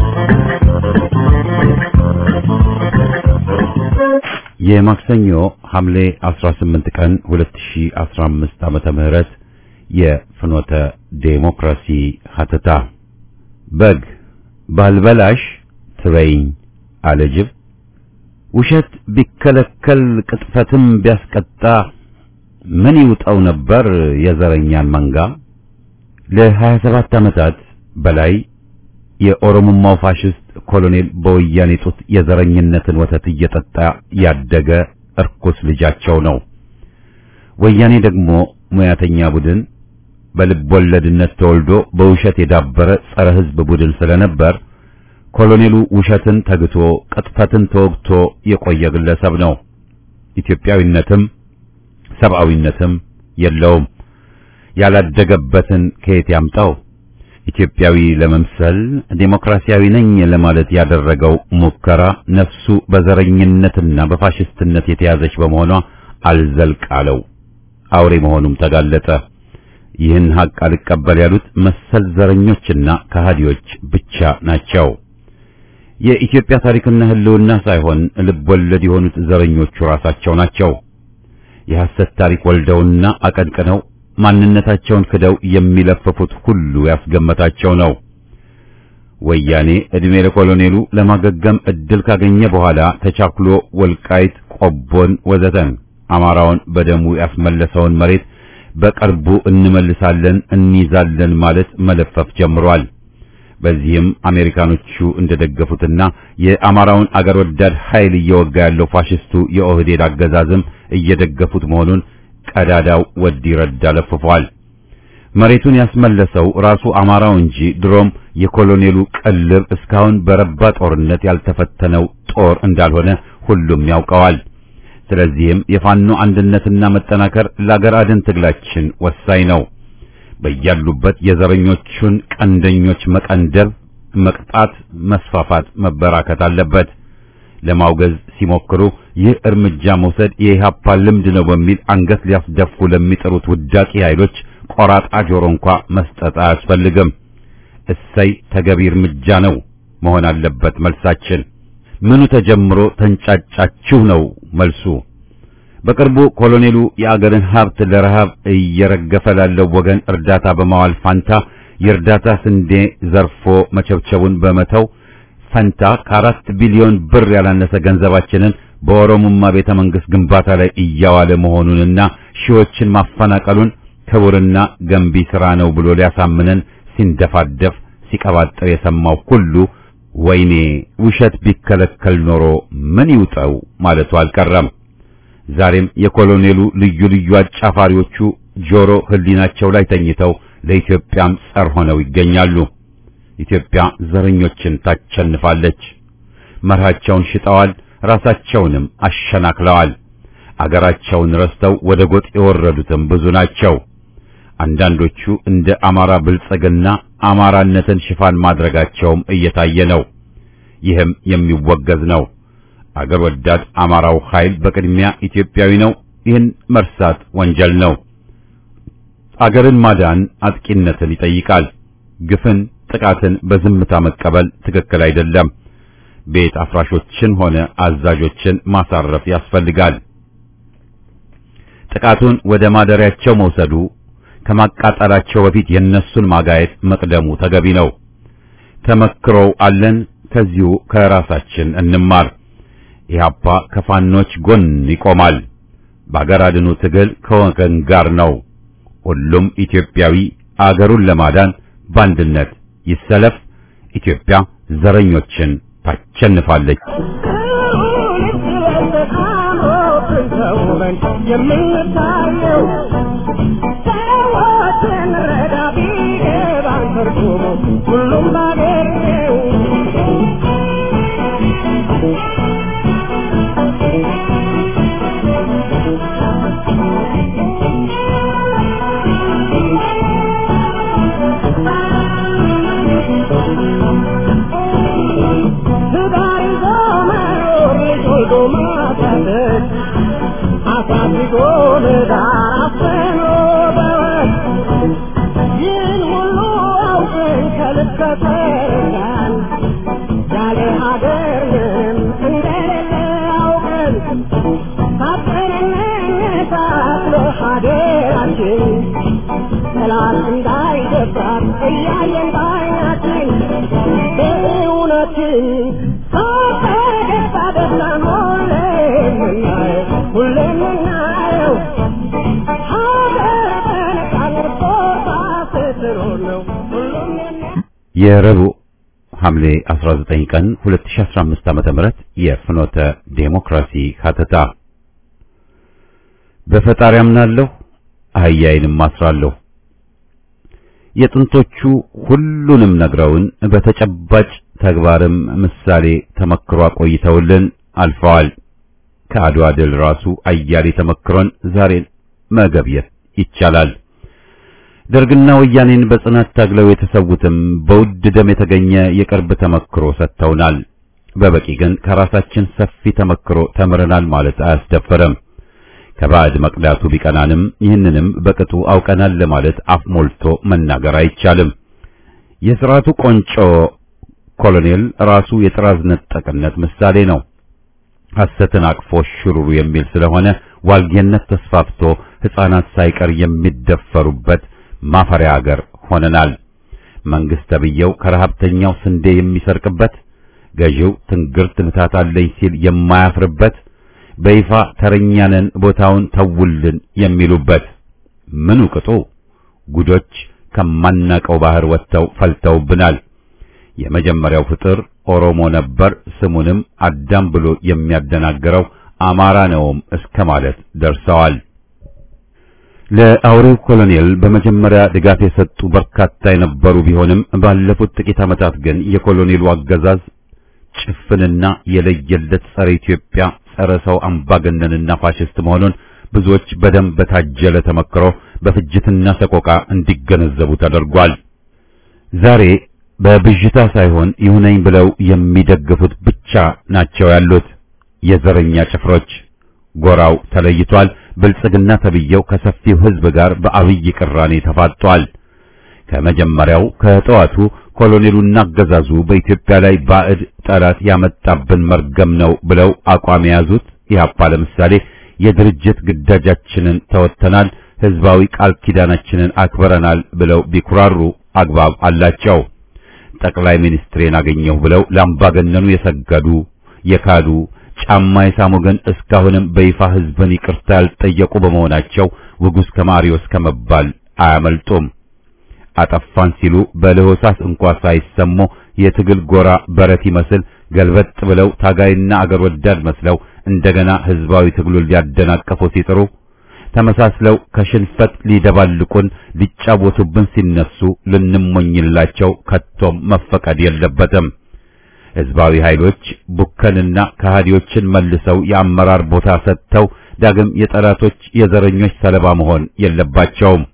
የማክሰኞ ሐምሌ 18 ቀን 2015 ዓመተ ምህረት የፍኖተ ዴሞክራሲ ሀተታ በግ ባልበላሽ ትበይኝ አለጅብ ውሸት ቢከለከል ቅጥፈትም ቢያስቀጣ ምን ይውጠው ነበር የዘረኛን መንጋ ለ27 ዓመታት በላይ የኦሮሞማው ፋሽስት ኮሎኔል በወያኔ ጡት የዘረኝነትን ወተት እየጠጣ ያደገ እርኩስ ልጃቸው ነው። ወያኔ ደግሞ ሙያተኛ ቡድን በልብ ወለድነት ተወልዶ በውሸት የዳበረ ጸረ ሕዝብ ቡድን ስለነበር ኮሎኔሉ ውሸትን ተግቶ ቅጥፈትን ተወግቶ የቆየ ግለሰብ ነው። ኢትዮጵያዊነትም ሰብአዊነትም የለውም። ያላደገበትን ከየት ያምጣው? ኢትዮጵያዊ ለመምሰል ዴሞክራሲያዊ ነኝ ለማለት ያደረገው ሙከራ ነፍሱ በዘረኝነትና በፋሽስትነት የተያዘች በመሆኗ አልዘልቅ አለው። አውሬ መሆኑም ተጋለጠ። ይህን ሀቅ አልቀበል ያሉት መሰል ዘረኞችና ከሃዲዎች ብቻ ናቸው። የኢትዮጵያ ታሪክና ሕልውና ሳይሆን ልብ ወለድ የሆኑት ዘረኞቹ ራሳቸው ናቸው። የሐሰት ታሪክ ወልደውና አቀንቅነው ማንነታቸውን ክደው የሚለፍፉት ሁሉ ያስገመታቸው ነው። ወያኔ ዕድሜ ለኮሎኔሉ ለማገገም እድል ካገኘ በኋላ ተቻክሎ ወልቃይት፣ ቆቦን ወዘተን አማራውን በደሙ ያስመለሰውን መሬት በቅርቡ እንመልሳለን እንይዛለን ማለት መለፈፍ ጀምሯል። በዚህም አሜሪካኖቹ እንደደገፉትና የአማራውን አገር ወዳድ ኃይል እየወጋ ያለው ፋሽስቱ የኦህዴድ አገዛዝም እየደገፉት መሆኑን ቀዳዳው ወዲ ረዳ ለፍፏል። መሬቱን ያስመለሰው ራሱ አማራው እንጂ ድሮም የኮሎኔሉ ቅልብ እስካሁን በረባ ጦርነት ያልተፈተነው ጦር እንዳልሆነ ሁሉም ያውቀዋል። ስለዚህም የፋኖ አንድነትና መጠናከር ለአገር አድን ትግላችን ወሳኝ ነው። በያሉበት የዘረኞቹን ቀንደኞች መቀንደብ፣ መቅጣት፣ መስፋፋት መበራከት አለበት። ለማውገዝ ሲሞክሩ ይህ እርምጃ መውሰድ የኢህአፓ ልምድ ነው በሚል አንገት ሊያስደፉ ለሚጥሩት ውዳቂ ኃይሎች ቆራጣ ጆሮ እንኳ መስጠት አያስፈልግም። እሰይ ተገቢ እርምጃ ነው መሆን አለበት መልሳችን። ምኑ ተጀምሮ ተንጫጫችሁ ነው መልሱ። በቅርቡ ኮሎኔሉ የአገርን ሀብት ለረሃብ እየረገፈ ላለው ወገን እርዳታ በማዋል ፋንታ የእርዳታ ስንዴ ዘርፎ መቸብቸቡን በመተው ፈንታ ከአራት ቢሊዮን ብር ያላነሰ ገንዘባችንን በኦሮሞማ ቤተ መንግስት ግንባታ ላይ እያዋለ መሆኑንና ሺዎችን ማፈናቀሉን ክቡርና ገንቢ ሥራ ነው ብሎ ሊያሳምነን ሲንደፋደፍ ሲቀባጥር የሰማው ሁሉ ወይኔ ውሸት ቢከለከል ኖሮ ምን ይውጠው ማለቱ አልቀረም። ዛሬም የኮሎኔሉ ልዩ ልዩ አጫፋሪዎቹ ጆሮ ህሊናቸው ላይ ተኝተው ለኢትዮጵያም ጸር ሆነው ይገኛሉ። ኢትዮጵያ ዘረኞችን ታቸንፋለች። መርሃቸውን ሽጠዋል፣ ራሳቸውንም አሸናክለዋል። አገራቸውን ረስተው ወደ ጎጥ የወረዱትም ብዙ ናቸው። አንዳንዶቹ እንደ አማራ ብልጽግና አማራነትን ሽፋን ማድረጋቸውም እየታየ ነው። ይህም የሚወገዝ ነው። አገር ወዳድ አማራው ኃይል በቅድሚያ ኢትዮጵያዊ ነው። ይህን መርሳት ወንጀል ነው። አገርን ማዳን አጥቂነትን ይጠይቃል። ግፍን፣ ጥቃትን በዝምታ መቀበል ትክክል አይደለም። ቤት አፍራሾችን ሆነ አዛዦችን ማሳረፍ ያስፈልጋል። ጥቃቱን ወደ ማደሪያቸው መውሰዱ ከማቃጠላቸው በፊት የነሱን ማጋየት መቅደሙ ተገቢ ነው። ተመክሮው አለን። ከዚሁ ከራሳችን እንማር። ኢህአፓ ከፋኖች ጎን ይቆማል። በአገር አድኑ ትግል ከወገን ጋር ነው። ሁሉም ኢትዮጵያዊ አገሩን ለማዳን በአንድነት ይሰለፍ። ኢትዮጵያ ዘረኞችን ታቸንፋለች። የምንታየው ሰዎችን ረዳ ቢገባን ትርጉሙ ሁሉም ባገሬው ትዳር ይዞ መኖር ልጅ ወልዶ ማሳደግ አሳድጎ ለዳር አፍኖ በወግ ይህን ሁሉ አውቀን ከልብ ከተረዳን ያለ ሀገር ምንም እንደሌለ አውቀን ታጥቀንና ባደራችን ጠላት እንዳይደፍራት እያየን ባይናችን በእውነትን ፈገግታ ደስታን ሁሌ የምናየው ሁሌ የምናየው ሀገር በነፃነት ቆርጣ ስትኖር ነው ሁሉም የሚያ የረቡዕ ሐምሌ 19 ቀን 2015 ዓመተ ምህረት የፍኖተ ዴሞክራሲ ሀተታ በፈጣሪ አምናለሁ አህያዬንም አስራለሁ። የጥንቶቹ ሁሉንም ነግረውን በተጨባጭ ተግባርም ምሳሌ ተመክሮ አቆይተውልን አልፈዋል። ከአድዋ ድል ራሱ አያሌ ተመክሮን ዛሬን መገብየት ይቻላል። ደርግና ወያኔን በጽናት ታግለው የተሰዉትም በውድ ደም የተገኘ የቅርብ ተመክሮ ሰጥተውናል። በበቂ ግን ከራሳችን ሰፊ ተመክሮ ተምረናል ማለት አያስደፍርም። ከባዕድ መቅዳቱ ቢቀናንም ይህንንም በቅጡ አውቀናል ለማለት አፍ ሞልቶ መናገር አይቻልም። የሥርዓቱ ቆንጮ ኮሎኔል ራሱ የጥራዝ ነጠቅነት ምሳሌ ነው። ሐሰትን አቅፎ ሽሩሩ የሚል ስለሆነ ዋልጌነት ተስፋፍቶ ሕፃናት ሳይቀር የሚደፈሩበት ማፈሪያ አገር ሆነናል። መንግስት ተብዬው ከረሀብተኛው ስንዴ የሚሰርቅበት፣ ገዢው ትንግርት ምታት አለኝ ሲል የማያፍርበት፣ በይፋ ተረኛንን ቦታውን ተውልን የሚሉበት ምኑ ቅጡ ጉዶች ከማናቀው ባህር ወጥተው ፈልተውብናል። የመጀመሪያው ፍጥር ኦሮሞ ነበር፣ ስሙንም አዳም ብሎ የሚያደናግረው አማራ ነውም እስከ ማለት ደርሰዋል። ለአውሬው ኮሎኔል በመጀመሪያ ድጋፍ የሰጡ በርካታ የነበሩ ቢሆንም ባለፉት ጥቂት ዓመታት ግን የኮሎኔሉ አገዛዝ ጭፍንና የለየለት ጸረ ኢትዮጵያ፣ ጸረ ሰው አምባገነንና ፋሽስት መሆኑን ብዙዎች በደም በታጀለ ተመክሮ በፍጅትና ሰቆቃ እንዲገነዘቡ ተደርጓል። ዛሬ በብዥታ ሳይሆን ይሁነኝ ብለው የሚደግፉት ብቻ ናቸው ያሉት የዘረኛ ጭፍሮች። ጎራው ተለይቷል። ብልጽግና ተብየው ከሰፊው ሕዝብ ጋር በአብይ ቅራኔ ተፋጧል። ከመጀመሪያው ከጠዋቱ ኮሎኔሉና አገዛዙ በኢትዮጵያ ላይ ባዕድ ጠላት ያመጣብን መርገም ነው ብለው አቋም የያዙት ኢህአፓ ለምሳሌ የድርጅት ግዳጃችንን ተወጥተናል፣ ህዝባዊ ቃል ኪዳናችንን አክብረናል ብለው ቢኩራሩ አግባብ አላቸው። ጠቅላይ ሚኒስትሬን አገኘሁ ብለው ለአምባገነኑ የሰገዱ የካዱ ጫማ የሳሙ ግን እስካሁንም በይፋ ህዝብን ይቅርታ ያልጠየቁ በመሆናቸው ውጉዝ ከማሪዎስ ከመባል አያመልጡም። አጠፋን ሲሉ በለሆሳስ እንኳ ሳይሰሙ የትግል ጎራ በረት ይመስል ገልበጥ ብለው ታጋይና አገር ወዳድ መስለው እንደገና ህዝባዊ ትግሉን ሊያደናቀፉ ሲጥሩ ተመሳስለው ከሽንፈት ሊደባልቁን ሊጫወቱብን ሲነሱ ልንሞኝላቸው ከቶም መፈቀድ የለበትም። ህዝባዊ ኃይሎች ቡከንና ከሃዲዎችን መልሰው የአመራር ቦታ ሰጥተው ዳግም የጠላቶች የዘረኞች ሰለባ መሆን የለባቸውም።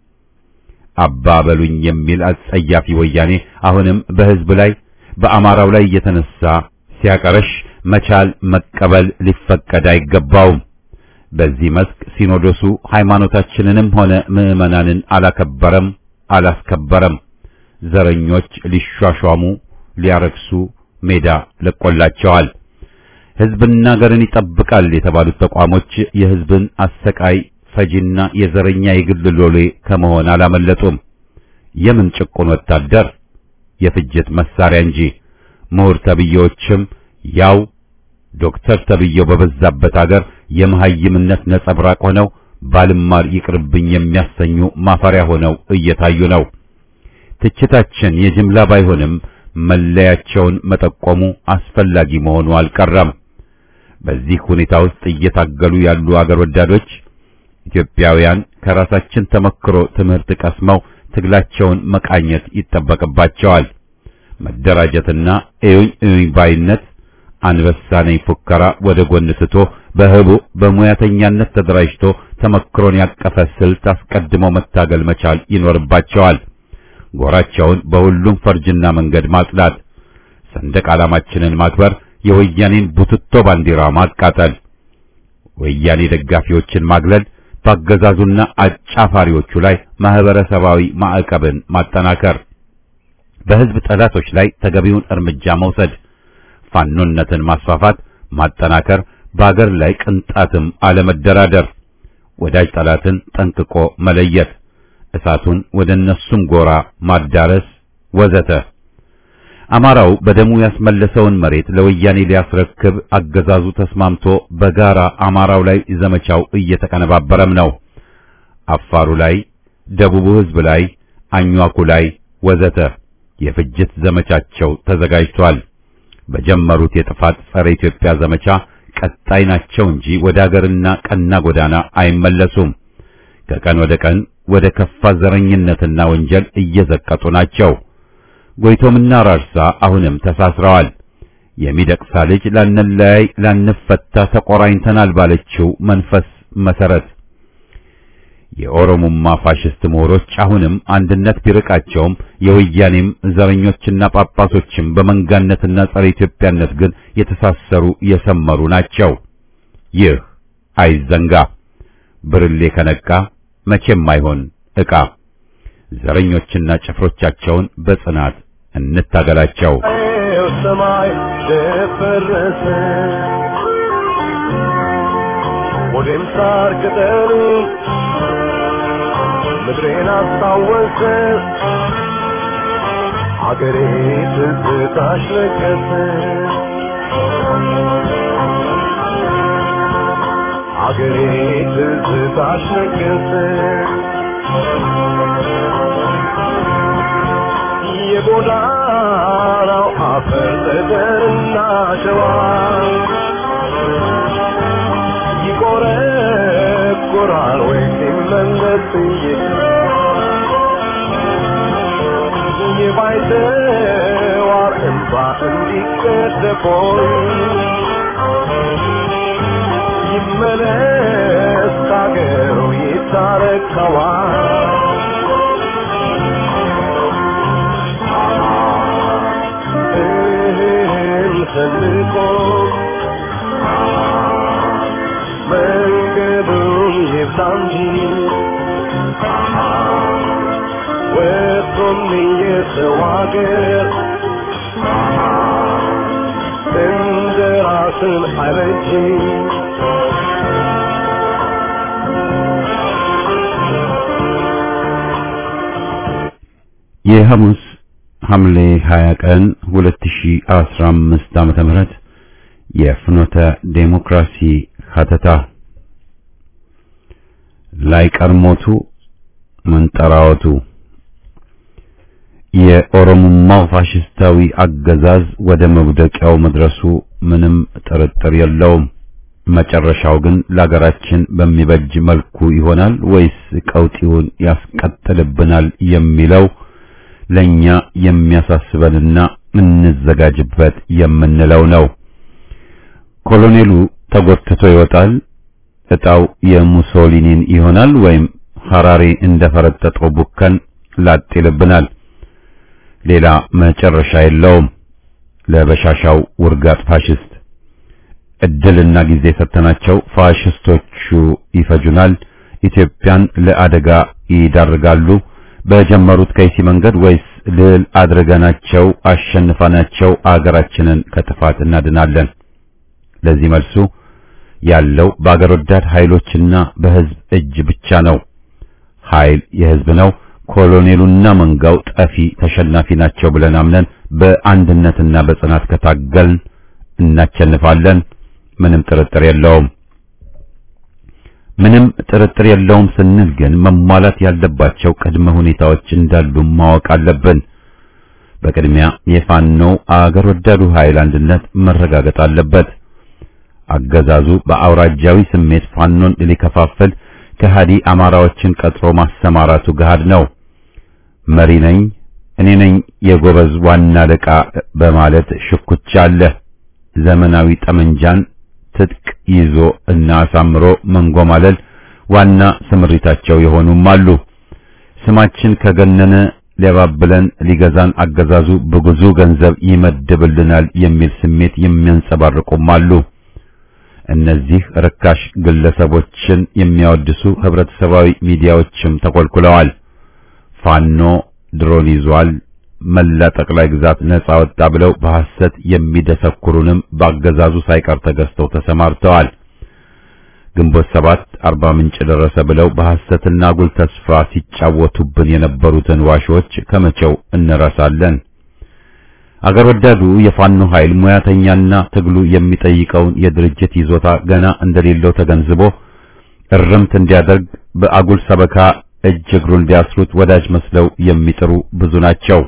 አባ በሉኝ የሚል አጸያፊ ወያኔ አሁንም በህዝብ ላይ በአማራው ላይ እየተነሳ ሲያቀረሽ መቻል መቀበል ሊፈቀድ አይገባውም። በዚህ መስክ ሲኖዶሱ ሃይማኖታችንንም ሆነ ምዕመናንን አላከበረም፣ አላስከበረም። ዘረኞች ሊሿሿሙ ሊያረክሱ ሜዳ ለቆላቸዋል። ህዝብና ሀገርን ይጠብቃል የተባሉት ተቋሞች የህዝብን አሰቃይ ፈጂና የዘረኛ የግል ሎሌ ከመሆን አላመለጡም። የምን ጭቁን ወታደር የፍጅት መሳሪያ እንጂ ምሁር ተብዬዎችም ያው ዶክተር ተብዬው በበዛበት አገር የመሐይምነት ነጸብራቅ ሆነው ባልማር ይቅርብኝ የሚያሰኙ ማፈሪያ ሆነው እየታዩ ነው። ትችታችን የጅምላ ባይሆንም መለያቸውን መጠቆሙ አስፈላጊ መሆኑ አልቀረም። በዚህ ሁኔታ ውስጥ እየታገሉ ያሉ አገር ወዳዶች ኢትዮጵያውያን ከራሳችን ተመክሮ ትምህርት ቀስመው ትግላቸውን መቃኘት ይጠበቅባቸዋል። መደራጀትና እዩኝ እዩኝ ባይነት አንበሳ ነኝ ፉከራ ወደ ጎን ስቶ በህቡ በሙያተኛነት ተደራጅቶ ተመክሮን ያቀፈ ስልት አስቀድመው መታገል መቻል ይኖርባቸዋል። ጎራቸውን በሁሉም ፈርጅና መንገድ ማጽዳት፣ ሰንደቅ ዓላማችንን ማክበር፣ የወያኔን ቡትቶ ባንዲራ ማቃጠል፣ ወያኔ ደጋፊዎችን ማግለል፣ ባገዛዙና አጫፋሪዎቹ ላይ ማህበረሰባዊ ማዕቀብን ማጠናከር፣ በህዝብ ጠላቶች ላይ ተገቢውን እርምጃ መውሰድ፣ ፋኖነትን ማስፋፋት፣ ማጠናከር፣ በአገር ላይ ቅንጣትም አለመደራደር፣ ወዳጅ ጠላትን ጠንቅቆ መለየት፣ እሳቱን ወደ እነሱም ጎራ ማዳረስ ወዘተ። አማራው በደሙ ያስመለሰውን መሬት ለወያኔ ሊያስረክብ አገዛዙ ተስማምቶ በጋራ አማራው ላይ ዘመቻው እየተቀነባበረም ነው። አፋሩ ላይ፣ ደቡቡ ሕዝብ ላይ፣ አኟኩ ላይ ወዘተ የፍጅት ዘመቻቸው ተዘጋጅቷል። በጀመሩት የጥፋት ጸረ ኢትዮጵያ ዘመቻ ቀጣይ ናቸው እንጂ ወደ አገርና ቀና ጎዳና አይመለሱም። ከቀን ወደ ቀን ወደ ከፋ ዘረኝነትና ወንጀል እየዘቀጡ ናቸው። ጎይቶምና ራርሳ አሁንም ተሳስረዋል። የሚደቅሳ ልጅ ላንለያይ ላንፈታ ተቆራኝተናል ባለችው መንፈስ መሰረት የኦሮሞማ ፋሽስት ምሁሮች አሁንም አንድነት ቢርቃቸውም የወያኔም ዘረኞችና ጳጳሶችም በመንጋነትና ጸረ ኢትዮጵያነት ግን የተሳሰሩ የሰመሩ ናቸው። ይህ አይዘንጋ። ብርሌ ከነቃ መቼም አይሆን ዕቃ። ዘረኞችና ጭፍሮቻቸውን በጽናት እንታገላቸው። ሰማይ ደፈረሰ ወዴም ሳር ቅጠሉ ምድሬን አስታወሰ አገሬ ትዝታሽ ለገሰ አገሬ ትዝታሽ ለገሰ የጎዳናው አፈር ጠጠርና ሸዋ ይቆረቁራል ወይ ሲመለስ የባይተዋር እንባ እንዲቀደቦይ ይመለስ ካገሩ ይታረቀዋል ሰንቆ መንገዱን ይብዛ እንጂ ወጥቶም የሰው አገር እንደ ራስን አይበጅ የሐሙስ ሐምሌ 20 ቀን 2015 ዓመተ ምህረት የፍኖተ ዴሞክራሲ ሀተታ ላይ ቀርሞቱ መንጠራወቱ የኦሮሞማው ፋሽስታዊ አገዛዝ ወደ መውደቂያው መድረሱ ምንም ጥርጥር የለውም። መጨረሻው ግን ለሀገራችን በሚበጅ መልኩ ይሆናል ወይስ ቀውጢውን ያስቀጥልብናል የሚለው ለኛ የሚያሳስበንና እንዘጋጅበት የምንለው ነው። ኮሎኔሉ ተጎትቶ ይወጣል። እጣው የሙሶሊኒን ይሆናል ወይም ሐራሬ እንደፈረጠጠው ቡከን ላጥ ይልብናል። ሌላ መጨረሻ የለውም። ለበሻሻው ውርጋጥ ፋሽስት እድልና ጊዜ ሰተናቸው ፋሽስቶቹ ይፈጁናል፣ ኢትዮጵያን ለአደጋ ይዳርጋሉ። በጀመሩት ከይሲ መንገድ ወይስ ልል አድርገናቸው አሸንፈናቸው አገራችንን ከጥፋት እናድናለን? ለዚህ መልሱ ያለው በአገር ወዳድ ኃይሎችና በሕዝብ እጅ ብቻ ነው። ኃይል የሕዝብ ነው። ኮሎኔሉና መንጋው ጠፊ ተሸናፊ ናቸው ብለን አምነን በአንድነትና በጽናት ከታገልን እናቸንፋለን። ምንም ጥርጥር የለውም። ምንም ጥርጥር የለውም ስንል ግን መሟላት ያለባቸው ቅድመ ሁኔታዎች እንዳሉ ማወቅ አለብን። በቅድሚያ የፋኖ አገር ወዳዱ ኃይል አንድነት መረጋገጥ አለበት። አገዛዙ በአውራጃዊ ስሜት ፋኖን ሊከፋፍል ከሃዲ አማራዎችን ቀጥሮ ማሰማራቱ ገሃድ ነው። መሪ ነኝ እኔ ነኝ የጎበዝ ዋና አለቃ በማለት ሽኩቻ አለ። ዘመናዊ ጠመንጃን ትጥቅ ይዞ እና አሳምሮ መንጎማለል ዋና ስምሪታቸው የሆኑም አሉ። ስማችን ከገነነ ሊያባብለን ሊገዛን አገዛዙ በብዙ ገንዘብ ይመድብልናል የሚል ስሜት የሚያንጸባርቁም አሉ። እነዚህ ርካሽ ግለሰቦችን የሚያወድሱ ህብረተሰባዊ ሚዲያዎችም ተኮልኩለዋል። ፋኖ ድሮን ይዟል፣ መላ ጠቅላይ ግዛት ነጻ ወጣ ብለው በሐሰት የሚደሰኩሩንም በአገዛዙ ሳይቀር ተገዝተው ተሰማርተዋል። ግንቦት ሰባት አርባ ምንጭ ደረሰ ብለው በሐሰትና አጉል ተስፋ ሲጫወቱብን የነበሩትን ዋሾች ከመቼው እንረሳለን? አገር ወዳዱ የፋኖ ኃይል ሙያተኛና ትግሉ የሚጠይቀውን የድርጅት ይዞታ ገና እንደሌለው ተገንዝቦ እርምት እንዲያደርግ በአጉል ሰበካ እጅ እግሩን ሊያስሩት ወዳጅ መስለው የሚጥሩ ብዙ ናቸው።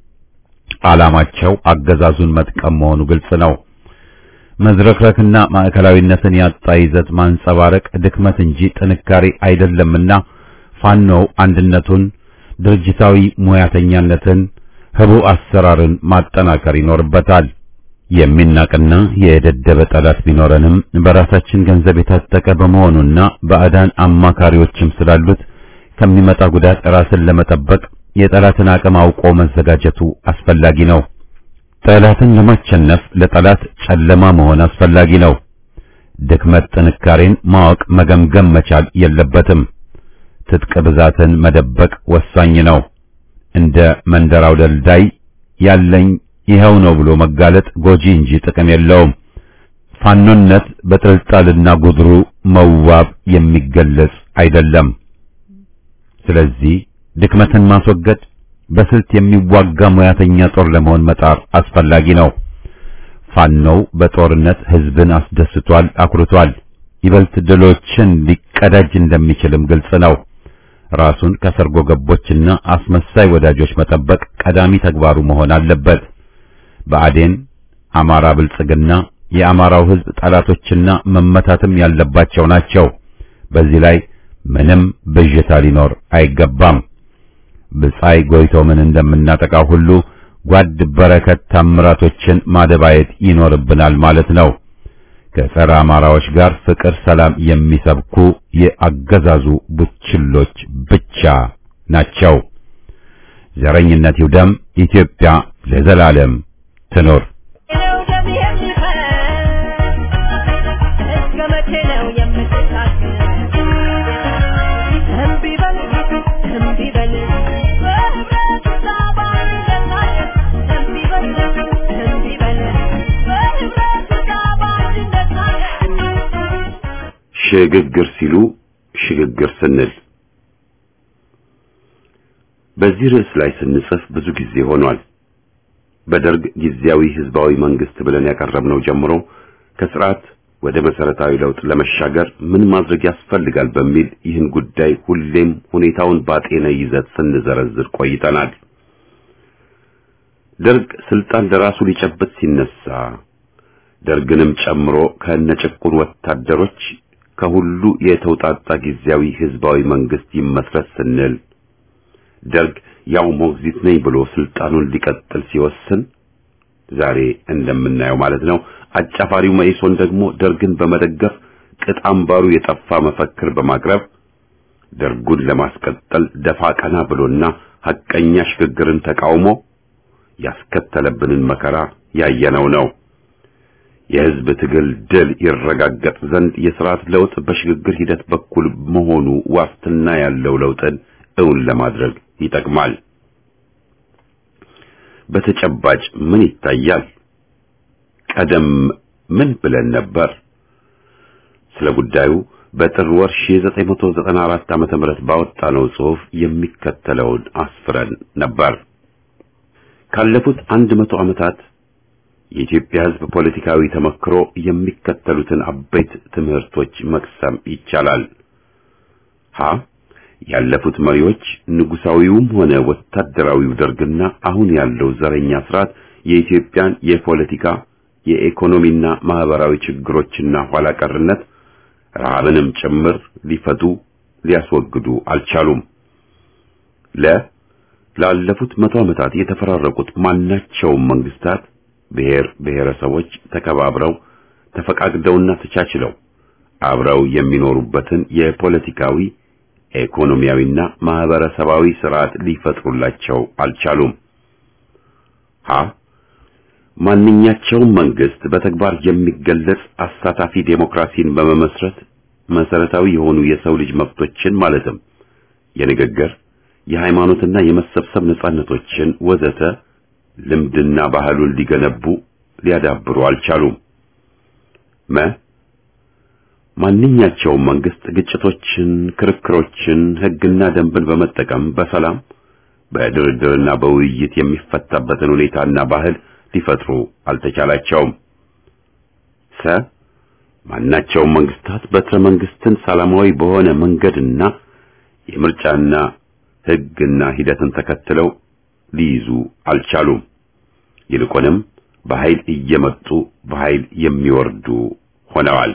ዓላማቸው አገዛዙን መጥቀም መሆኑ ግልጽ ነው። መዝረክረክና ማዕከላዊነትን ያጣ ይዘት ማንጸባረቅ ድክመት እንጂ ጥንካሬ አይደለምና ፋኖው አንድነቱን፣ ድርጅታዊ ሙያተኛነትን፣ ህቡ አሰራርን ማጠናከር ይኖርበታል። የሚናቅና የደደበ ጠላት ቢኖረንም በራሳችን ገንዘብ የታጠቀ በመሆኑና ባዕዳን አማካሪዎችም ስላሉት ከሚመጣ ጉዳት ራስን ለመጠበቅ የጠላትን አቅም አውቆ መዘጋጀቱ አስፈላጊ ነው። ጠላትን ለማሸነፍ ለጠላት ጨለማ መሆን አስፈላጊ ነው። ድክመት ጥንካሬን ማወቅ መገምገም መቻል የለበትም። ትጥቅ ብዛትን መደበቅ ወሳኝ ነው። እንደ መንደራው ደልዳይ ያለኝ ይኸው ነው ብሎ መጋለጥ ጎጂ እንጂ ጥቅም የለውም። ፋኖነት በጥልጣልና ጉድሩ መዋብ የሚገለጽ አይደለም። ስለዚህ ድክመትን ማስወገድ በስልት የሚዋጋ ሙያተኛ ጦር ለመሆን መጣር አስፈላጊ ነው። ፋኖው በጦርነት ህዝብን አስደስቷል፣ አኩርቷል። ይበልጥ ድሎችን ሊቀዳጅ እንደሚችልም ግልጽ ነው። ራሱን ከሰርጎ ገቦችና አስመሳይ ወዳጆች መጠበቅ ቀዳሚ ተግባሩ መሆን አለበት። ብአዴን፣ አማራ ብልጽግና የአማራው ህዝብ ጠላቶችና መመታትም ያለባቸው ናቸው። በዚህ ላይ ምንም ብዥታ ሊኖር አይገባም። ብጻይ ጎይቶምን እንደምናጠቃው ሁሉ ጓድ በረከት ታምራቶችን ማደባየት ይኖርብናል ማለት ነው። ከጸረ አማራዎች ጋር ፍቅር፣ ሰላም የሚሰብኩ የአገዛዙ ቡችሎች ብቻ ናቸው። ዘረኝነት ይውደም፣ ኢትዮጵያ ለዘላለም ትኖር። ነው ደም የሚፈስ እስከ መቼ ነው የምትታገል? እምቢ በል እምቢ በል በህብረት ተባብረን እምቢ በል እምቢ በል በህብረት ተባብረን ሽግግር ሲሉ ሽግግር ስንል በዚህ ርዕስ ላይ ስንጽፍ ብዙ ጊዜ ሆኗል። በደርግ ጊዜያዊ ህዝባዊ መንግስት ብለን ያቀረብነው ጀምሮ ከስርዓት ወደ መሰረታዊ ለውጥ ለመሻገር ምን ማድረግ ያስፈልጋል በሚል ይህን ጉዳይ ሁሌም ሁኔታውን ባጤነ ይዘት ስንዘረዝር ቆይተናል። ደርግ ስልጣን ለራሱ ሊጨብጥ ሲነሳ ደርግንም ጨምሮ ከነጭቁን ወታደሮች ከሁሉ የተውጣጣ ጊዜያዊ ህዝባዊ መንግስት ይመስረት ስንል ደርግ ያው ሞግዚት ነኝ ብሎ ስልጣኑን ሊቀጥል ሲወስን ዛሬ እንደምናየው ማለት ነው። አጫፋሪው መኢሶን ደግሞ ደርግን በመደገፍ ቅጥ አምባሩ የጠፋ መፈክር በማቅረብ ደርጉን ለማስቀጠል ደፋ ቀና ብሎና ሐቀኛ ሽግግርን ተቃውሞ ያስከተለብንን መከራ ያየነው ነው። የህዝብ ትግል ድል ይረጋገጥ ዘንድ የስርዓት ለውጥ በሽግግር ሂደት በኩል መሆኑ ዋስትና ያለው ለውጥን እውን ለማድረግ ይጠቅማል። በተጨባጭ ምን ይታያል? ቀደም ምን ብለን ነበር? ስለ ጉዳዩ በጥር ወር 1994 ዓመተ ምህረት ባወጣነው ጽሑፍ የሚከተለውን አስፍረን ነበር። ካለፉት አንድ መቶ ዓመታት የኢትዮጵያ ህዝብ ፖለቲካዊ ተመክሮ የሚከተሉትን አበይት ትምህርቶች መቅሰም ይቻላል። ሀ ያለፉት መሪዎች ንጉሳዊውም ሆነ ወታደራዊው ደርግና አሁን ያለው ዘረኛ ስርዓት የኢትዮጵያን የፖለቲካ የኢኮኖሚና ማህበራዊ ችግሮችና ኋላ ቀርነት ረሃብንም ጭምር ሊፈቱ ሊያስወግዱ አልቻሉም። ለ ላለፉት መቶ ዓመታት የተፈራረቁት ማናቸውም መንግስታት ብሔር ብሔረሰቦች ተከባብረው ተፈቃቅደውና ተቻችለው አብረው የሚኖሩበትን የፖለቲካዊ ኢኮኖሚያዊና ማህበረሰባዊ ስርዓት ሊፈጥሩላቸው አልቻሉም። ሀ ማንኛቸውም መንግስት በተግባር የሚገለጽ አሳታፊ ዴሞክራሲን በመመስረት መሰረታዊ የሆኑ የሰው ልጅ መብቶችን ማለትም የንግግር፣ የሃይማኖትና የመሰብሰብ ነጻነቶችን ወዘተ ልምድና ባህሉን ሊገነቡ ሊያዳብሩ አልቻሉም። መ ማንኛቸውም መንግስት ግጭቶችን፣ ክርክሮችን፣ ሕግና ደንብን በመጠቀም በሰላም በድርድርና በውይይት የሚፈታበትን ሁኔታና ባህል ሊፈጥሩ አልተቻላቸውም። ሰ ማናቸውም መንግስታት በትረ መንግስትን ሰላማዊ በሆነ መንገድና የምርጫና ሕግና ሂደትን ተከትለው ሊይዙ አልቻሉም። ይልቁንም በኃይል እየመጡ በኃይል የሚወርዱ ሆነዋል።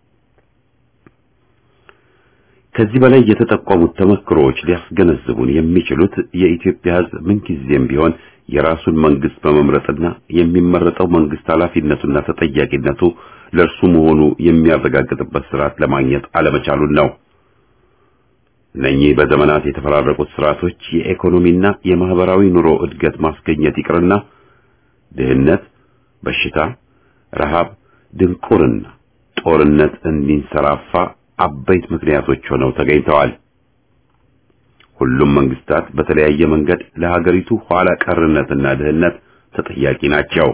ከዚህ በላይ የተጠቆሙት ተመክሮዎች ሊያስገነዝቡን የሚችሉት የኢትዮጵያ ሕዝብ ምንጊዜም ቢሆን የራሱን መንግስት በመምረጥና የሚመረጠው መንግስት ኃላፊነቱና ተጠያቂነቱ ለእርሱ መሆኑ የሚያረጋግጥበት ስርዓት ለማግኘት አለመቻሉን ነው። እነኚህ በዘመናት የተፈራረቁት ስርዓቶች የኢኮኖሚና የማህበራዊ ኑሮ እድገት ማስገኘት ይቅርና ድህነት፣ በሽታ፣ ረሃብ፣ ድንቁርና፣ ጦርነት እንዲንሰራፋ አበይት ምክንያቶች ሆነው ተገኝተዋል። ሁሉም መንግስታት በተለያየ መንገድ ለሀገሪቱ ኋላ ቀርነትና ድህነት ተጠያቂ ናቸው።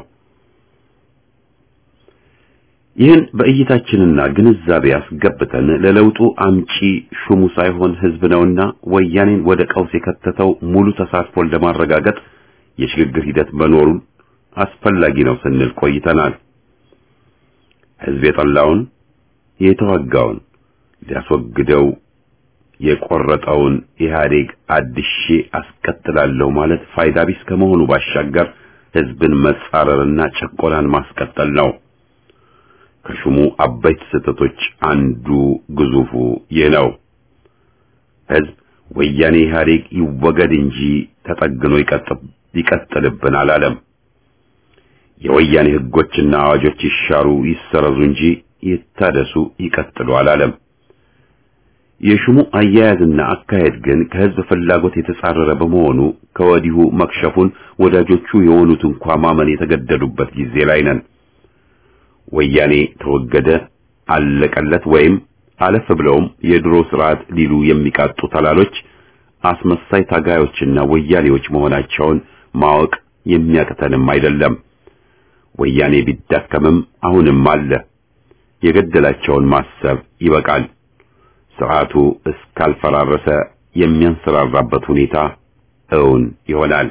ይህን በእይታችንና ግንዛቤ አስገብተን ለለውጡ አምጪ ሹሙ ሳይሆን ህዝብ ነውና ወያኔን ወደ ቀውስ የከተተው ሙሉ ተሳትፎን ለማረጋገጥ የሽግግር ሂደት መኖሩን አስፈላጊ ነው ስንል ቆይተናል። ህዝብ የጠላውን የተዋጋውን ሊያስወግደው የቆረጠውን ኢህአዴግ አድሼ አስቀጥላለሁ ማለት ፋይዳ ቢስ ከመሆኑ ባሻገር ህዝብን መጻረርና ጭቆናን ማስቀጠል ነው። ከሹሙ አበይት ስህተቶች አንዱ ግዙፉ ይህ ነው። ህዝብ ወያኔ ኢህአዴግ ይወገድ እንጂ ተጠግኖ ይቀጥልብን አላለም። የወያኔ ህጎችና አዋጆች ይሻሩ ይሰረዙ እንጂ ይታደሱ ይቀጥሉ አላለም። የሹሙ አያያዝና አካሄድ ግን ከህዝብ ፍላጎት የተጻረረ በመሆኑ ከወዲሁ መክሸፉን ወዳጆቹ የሆኑት እንኳ ማመን የተገደዱበት ጊዜ ላይ ነን። ወያኔ ተወገደ አለቀለት ወይም አለፍ ብለውም የድሮ ስርዓት ሊሉ የሚቃጡ ተላሎች አስመሳይ ታጋዮችና ወያኔዎች መሆናቸውን ማወቅ የሚያቅተንም አይደለም። ወያኔ ቢዳከምም አሁንም አለ። የገደላቸውን ማሰብ ይበቃል። ስርዓቱ እስካልፈራረሰ የሚያንሰራራበት ሁኔታ እውን ይሆናል።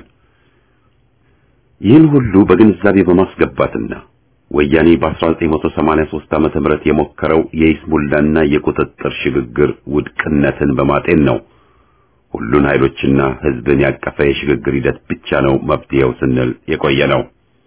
ይህን ሁሉ በግንዛቤ በማስገባትና ወያኔ በ1983 ዓመተ ምህረት የሞከረው የይስሙላና የቁጥጥር ሽግግር ውድቅነትን በማጤን ነው ሁሉን ኃይሎችና ህዝብን ያቀፈ የሽግግር ሂደት ብቻ ነው መፍትሄው ስንል የቆየ ነው።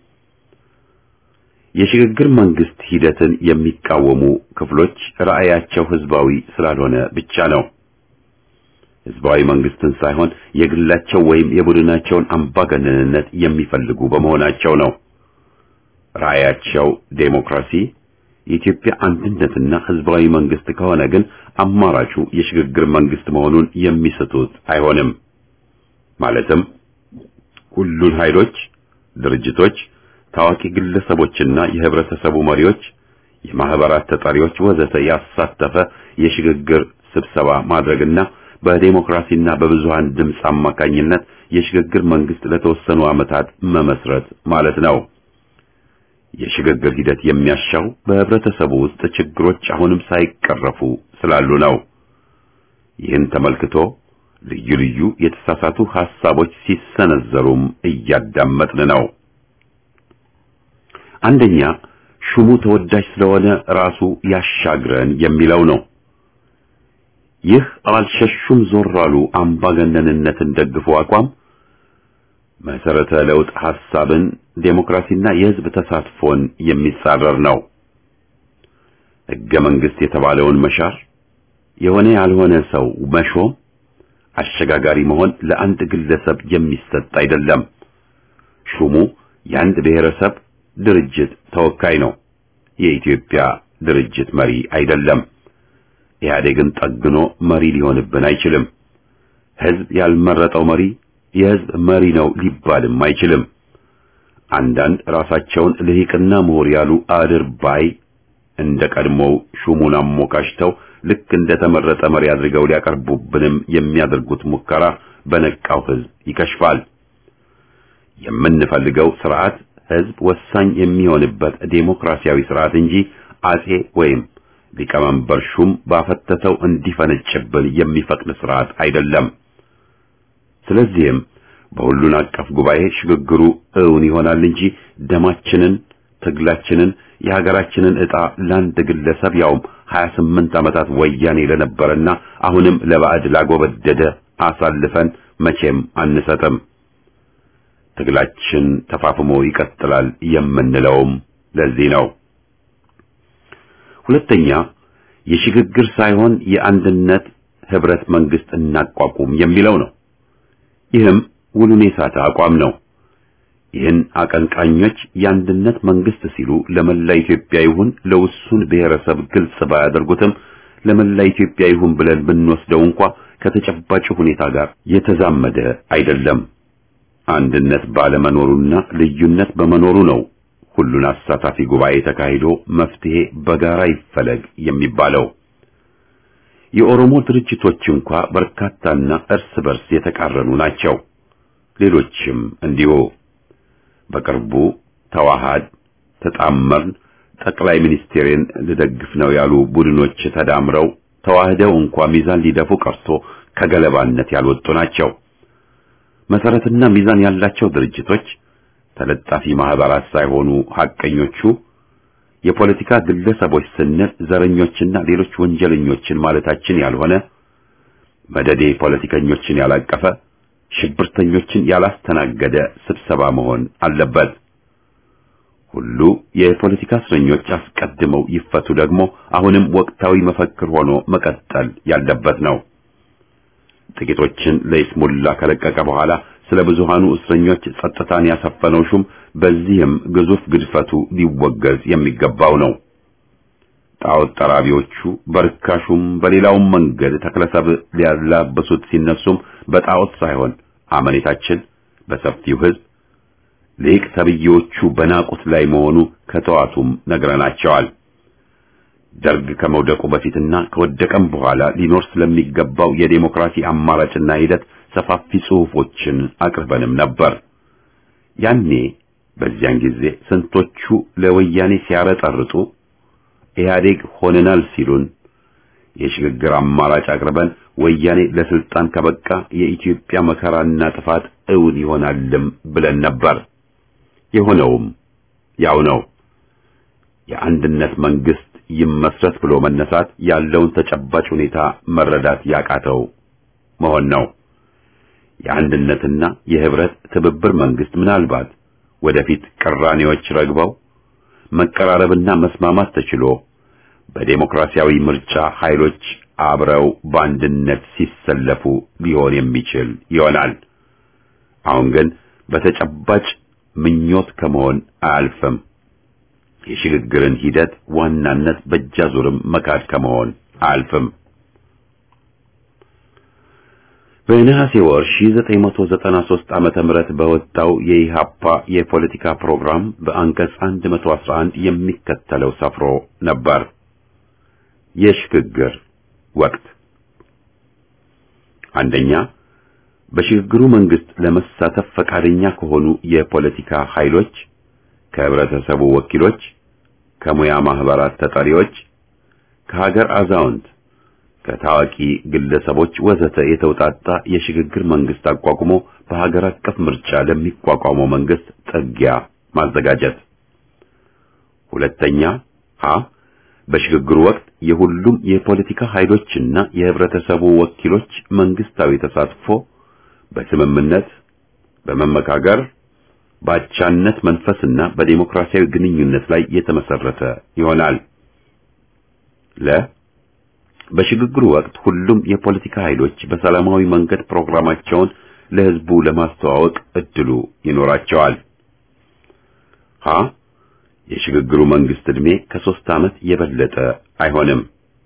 የሽግግር መንግስት ሂደትን የሚቃወሙ ክፍሎች ራዕያቸው ህዝባዊ ስላልሆነ ብቻ ነው። ህዝባዊ መንግስትን ሳይሆን የግላቸው ወይም የቡድናቸውን አምባገነንነት የሚፈልጉ በመሆናቸው ነው። ራዕያቸው ዴሞክራሲ፣ የኢትዮጵያ አንድነትና ህዝባዊ መንግስት ከሆነ ግን አማራጩ የሽግግር መንግስት መሆኑን የሚስቱት አይሆንም። ማለትም ሁሉን ኃይሎች፣ ድርጅቶች ታዋቂ ግለሰቦችና የህብረተሰቡ መሪዎች፣ የማህበራት ተጠሪዎች ወዘተ ያሳተፈ የሽግግር ስብሰባ ማድረግና በዴሞክራሲና በብዙሃን ድምፅ አማካኝነት የሽግግር መንግስት ለተወሰኑ ዓመታት መመስረት ማለት ነው። የሽግግር ሂደት የሚያሻው በህብረተሰቡ ውስጥ ችግሮች አሁንም ሳይቀረፉ ስላሉ ነው። ይህን ተመልክቶ ልዩ ልዩ የተሳሳቱ ሐሳቦች ሲሰነዘሩም እያዳመጥን ነው። አንደኛ ሹሙ ተወዳጅ ስለሆነ ራሱ ያሻግረን የሚለው ነው። ይህ አልሸሹም ዞር አሉ አምባገነንነትን ደግፎ አቋም መሰረተ ለውጥ ሐሳብን፣ ዴሞክራሲና የህዝብ ተሳትፎን የሚጻረር ነው። ህገ መንግስት የተባለውን መሻር፣ የሆነ ያልሆነ ሰው መሾም፣ አሸጋጋሪ መሆን ለአንድ ግለሰብ የሚሰጥ አይደለም። ሹሙ የአንድ ብሔረሰብ ድርጅት ተወካይ ነው። የኢትዮጵያ ድርጅት መሪ አይደለም። ኢህአዴግን ጠግኖ መሪ ሊሆንብን አይችልም። ህዝብ ያልመረጠው መሪ የህዝብ መሪ ነው ሊባልም አይችልም። አንዳንድ ራሳቸውን ልሂቅና ምሁር ያሉ አድርባይ እንደ ቀድሞው ሹሙን አሞካሽተው ልክ እንደ ተመረጠ መሪ አድርገው ሊያቀርቡብንም የሚያደርጉት ሙከራ በነቃው ህዝብ ይከሽፋል። የምንፈልገው ስርዓት ህዝብ ወሳኝ የሚሆንበት ዴሞክራሲያዊ ስርዓት እንጂ አጼ ወይም ሊቀመንበር ሹም ባፈተተው እንዲፈነጭብን የሚፈቅድ ስርዓት አይደለም። ስለዚህም በሁሉን አቀፍ ጉባኤ ሽግግሩ እውን ይሆናል እንጂ ደማችንን፣ ትግላችንን፣ የሀገራችንን ዕጣ ለአንድ ግለሰብ ያውም 28 ዓመታት ወያኔ ለነበረና አሁንም ለባዕድ ላጎበደደ አሳልፈን መቼም አንሰጥም። ትግላችን ተፋፍሞ ይቀጥላል የምንለውም ለዚህ ነው። ሁለተኛ የሽግግር ሳይሆን የአንድነት ህብረት መንግስት እናቋቁም የሚለው ነው። ይህም ውሉን የሳተ አቋም ነው። ይህን አቀንቃኞች የአንድነት መንግስት ሲሉ ለመላ ኢትዮጵያ ይሁን ለውሱን ብሔረሰብ ግልጽ ባያደርጉትም ለመላ ኢትዮጵያ ይሁን ብለን ብንወስደው እንኳ ከተጨባጭ ሁኔታ ጋር የተዛመደ አይደለም። አንድነት ባለመኖሩና ልዩነት በመኖሩ ነው ሁሉን አሳታፊ ጉባኤ ተካሂዶ መፍትሄ በጋራ ይፈለግ የሚባለው። የኦሮሞ ድርጅቶች እንኳ በርካታና እርስ በርስ የተቃረኑ ናቸው። ሌሎችም እንዲሁ። በቅርቡ ተዋሃድ፣ ተጣመርን፣ ጠቅላይ ሚኒስቴርን ልደግፍ ነው ያሉ ቡድኖች ተዳምረው ተዋህደው እንኳ ሚዛን ሊደፉ ቀርቶ ከገለባነት ያልወጡ ናቸው። መሰረትና ሚዛን ያላቸው ድርጅቶች ተለጣፊ ማህበራት ሳይሆኑ ሐቀኞቹ የፖለቲካ ግለሰቦች ስንል ዘረኞችና ሌሎች ወንጀለኞችን ማለታችን ያልሆነ መደዴ ፖለቲከኞችን ያላቀፈ ሽብርተኞችን ያላስተናገደ ስብሰባ መሆን አለበት። ሁሉ የፖለቲካ እስረኞች አስቀድመው ይፈቱ ደግሞ አሁንም ወቅታዊ መፈክር ሆኖ መቀጠል ያለበት ነው። ጥቂቶችን ለይስሙላ ከለቀቀ በኋላ ስለ ብዙሃኑ እስረኞች ጸጥታን ያሰፈነው ሹም በዚህም ግዙፍ ግድፈቱ ሊወገዝ የሚገባው ነው። ጣዖት ጠራቢዎቹ በርካሹም በሌላውም መንገድ ተክለሰብ ሊያላበሱት ሲነሱም በጣዖት ሳይሆን አመኔታችን በሰፊው ሕዝብ ሊቅ ተብዬዎቹ በናቁት ላይ መሆኑ ከተዋቱም ነግረናቸዋል። ደርግ ከመውደቁ በፊትና ከወደቀም በኋላ ሊኖር ስለሚገባው የዴሞክራሲ አማራጭና ሂደት ሰፋፊ ጽሑፎችን አቅርበንም ነበር። ያኔ በዚያን ጊዜ ስንቶቹ ለወያኔ ሲያረጠርጡ ኢህአዴግ ሆነናል ሲሉን የሽግግር አማራጭ አቅርበን ወያኔ ለስልጣን ከበቃ የኢትዮጵያ መከራና ጥፋት እውን ይሆናልም ብለን ነበር። የሆነውም ያው ነው። የአንድነት መንግስት ይመስረት ብሎ መነሳት ያለውን ተጨባጭ ሁኔታ መረዳት ያቃተው መሆን ነው። የአንድነትና የህብረት ትብብር መንግስት ምናልባት ወደፊት ቅራኔዎች ረግበው መቀራረብና መስማማት ተችሎ በዴሞክራሲያዊ ምርጫ ኃይሎች አብረው በአንድነት ሲሰለፉ ሊሆን የሚችል ይሆናል። አሁን ግን በተጨባጭ ምኞት ከመሆን አያልፍም። የሽግግርን ሂደት ዋናነት በእጃዙርም መካድ ከመሆን አያልፍም። በነሐሴ ወር 1993 ዓመተ ምህረት በወጣው የኢሃፓ የፖለቲካ ፕሮግራም በአንቀጽ 111 የሚከተለው ሰፍሮ ነበር። የሽግግር ወቅት አንደኛ በሽግግሩ መንግስት ለመሳተፍ ፈቃደኛ ከሆኑ የፖለቲካ ኃይሎች፣ ከህብረተሰቡ ወኪሎች፣ ከሙያ ማህበራት ተጠሪዎች፣ ከሀገር አዛውንት ከታዋቂ ግለሰቦች ወዘተ የተውጣጣ የሽግግር መንግስት አቋቁሞ በሀገር አቀፍ ምርጫ ለሚቋቋመው መንግስት ጥጊያ ማዘጋጀት። ሁለተኛ ሀ በሽግግሩ ወቅት የሁሉም የፖለቲካ ኃይሎችና የህብረተሰቡ ወኪሎች መንግስታዊ ተሳትፎ በስምምነት በመመካከር በአቻነት መንፈስና በዴሞክራሲያዊ ግንኙነት ላይ የተመሰረተ ይሆናል። ለ በሽግግሩ ወቅት ሁሉም የፖለቲካ ኃይሎች በሰላማዊ መንገድ ፕሮግራማቸውን ለህዝቡ ለማስተዋወቅ እድሉ ይኖራቸዋል። ሀ የሽግግሩ መንግስት ዕድሜ ከሶስት ዓመት የበለጠ አይሆንም።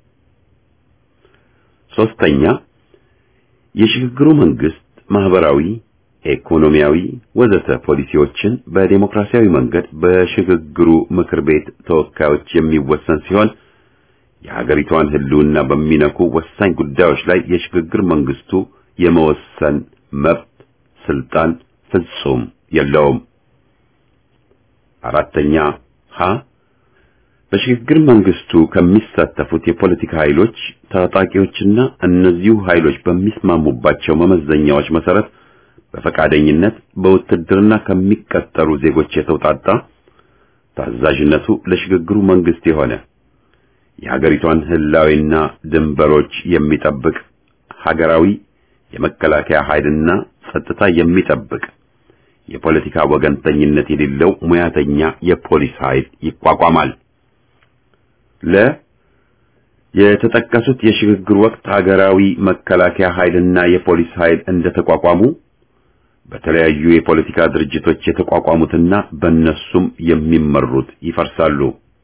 ሶስተኛ የሽግግሩ መንግስት ማህበራዊ፣ ኢኮኖሚያዊ ወዘተ ፖሊሲዎችን በዴሞክራሲያዊ መንገድ በሽግግሩ ምክር ቤት ተወካዮች የሚወሰን ሲሆን የሀገሪቷን ህልውና በሚነኩ ወሳኝ ጉዳዮች ላይ የሽግግር መንግስቱ የመወሰን መብት ስልጣን ፍጹም የለውም። አራተኛ ሀ በሽግግር መንግስቱ ከሚሳተፉት የፖለቲካ ኃይሎች ታጣቂዎችና እነዚሁ ኃይሎች በሚስማሙባቸው መመዘኛዎች መሰረት በፈቃደኝነት በውትድርና ከሚቀጠሩ ዜጎች የተውጣጣ ታዛዥነቱ ለሽግግሩ መንግስት የሆነ የሀገሪቷን ህላዊና ድንበሮች የሚጠብቅ ሀገራዊ የመከላከያ ኃይልና ጸጥታ የሚጠብቅ የፖለቲካ ወገንተኝነት የሌለው ሙያተኛ የፖሊስ ኃይል ይቋቋማል። ለ የተጠቀሱት የሽግግር ወቅት ሀገራዊ መከላከያ ኃይልና የፖሊስ ኃይል እንደተቋቋሙ በተለያዩ የፖለቲካ ድርጅቶች የተቋቋሙትና በእነሱም የሚመሩት ይፈርሳሉ።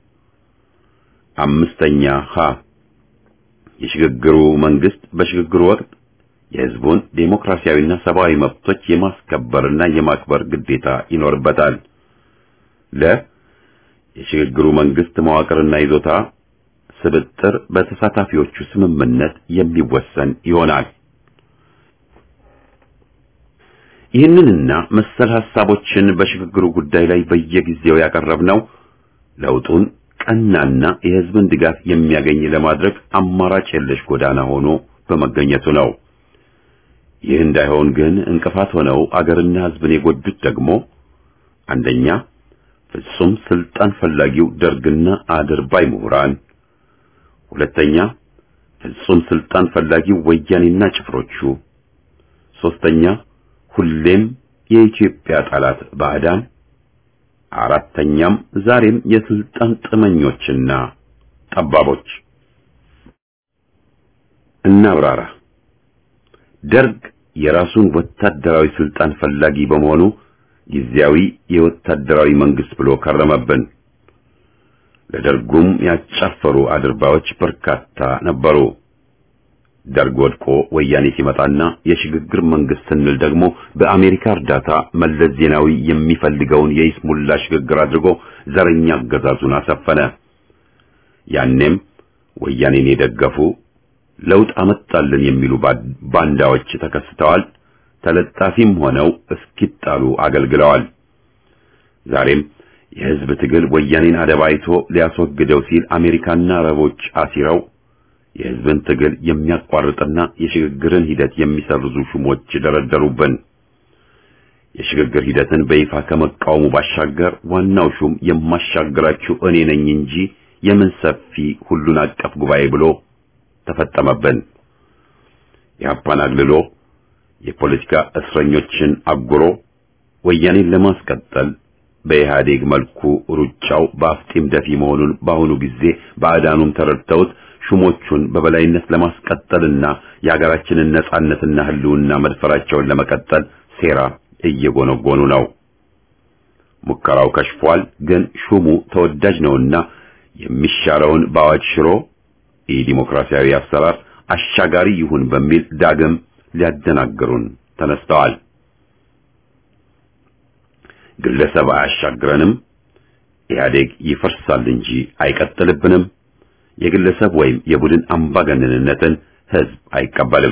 አምስተኛ ሀ የሽግግሩ መንግስት በሽግግሩ ወቅት የህዝቡን ዴሞክራሲያዊና ሰብአዊ መብቶች የማስከበርና የማክበር ግዴታ ይኖርበታል። ለ የሽግግሩ መንግስት መዋቅርና ይዞታ ስብጥር በተሳታፊዎቹ ስምምነት የሚወሰን ይሆናል። ይህንንና መሰል ሐሳቦችን በሽግግሩ ጉዳይ ላይ በየጊዜው ያቀረብነው ለውጡን ቀናና የህዝብን ድጋፍ የሚያገኝ ለማድረግ አማራጭ የለሽ ጎዳና ሆኖ በመገኘቱ ነው። ይህ እንዳይሆን ግን እንቅፋት ሆነው አገርና ህዝብን የጎዱት ደግሞ አንደኛ ፍጹም ስልጣን ፈላጊው ደርግና አድርባይ ምሁራን፣ ሁለተኛ ፍጹም ስልጣን ፈላጊው ወያኔና ጭፍሮቹ፣ ሶስተኛ ሁሌም የኢትዮጵያ ጠላት ባዕዳን፣ አራተኛም ዛሬም የስልጣን ጥመኞችና ጠባቦች። እናብራራ። ደርግ የራሱን ወታደራዊ ስልጣን ፈላጊ በመሆኑ ጊዜያዊ የወታደራዊ መንግስት ብሎ ከረመብን። ለደርጉም ያጫፈሩ አድርባዮች በርካታ ነበሩ። ደርግ ወድቆ ወያኔ ሲመጣና የሽግግር መንግስት ስንል ደግሞ በአሜሪካ እርዳታ መለስ ዜናዊ የሚፈልገውን የይስሙላ ሽግግር አድርጎ ዘረኛ አገዛዙን አሰፈነ። ያኔም ወያኔን የደገፉ ለውጥ አመጣልን የሚሉ ባንዳዎች ተከስተዋል። ተለጣፊም ሆነው እስኪጣሉ አገልግለዋል። ዛሬም የህዝብ ትግል ወያኔን አደባይቶ ሊያስወግደው ሲል አሜሪካና አረቦች አሲረው የህዝብን ትግል የሚያቋርጥና የሽግግርን ሂደት የሚሰርዙ ሹሞች ደረደሩብን። የሽግግር ሂደትን በይፋ ከመቃወሙ ባሻገር ዋናው ሹም የማሻግራችሁ እኔ ነኝ እንጂ የምን ሰፊ ሁሉን አቀፍ ጉባኤ ብሎ ተፈጠመብን። የአፓን አግልሎ የፖለቲካ እስረኞችን አጉሮ ወያኔን ለማስቀጠል በኢህአዴግ መልኩ ሩጫው በአፍጢም ደፊ መሆኑን በአሁኑ ጊዜ ባዕዳኑም ተረድተውት ሹሞቹን በበላይነት ለማስቀጠልና የሀገራችንን ነጻነትና ህልውና መድፈራቸውን ለመቀጠል ሴራ እየጎነጎኑ ነው። ሙከራው ከሽፏል። ግን ሹሙ ተወዳጅ ነውና የሚሻረውን በአዋጅ ሽሮ የዲሞክራሲያዊ አሰራር አሻጋሪ ይሁን በሚል ዳግም ሊያደናግሩን ተነስተዋል። ግለሰብ አያሻግረንም፣ ኢህአዴግ ይፈርሳል እንጂ አይቀጥልብንም። የግለሰብ ወይም የቡድን አምባገነንነትን ህዝብ አይቀበልም።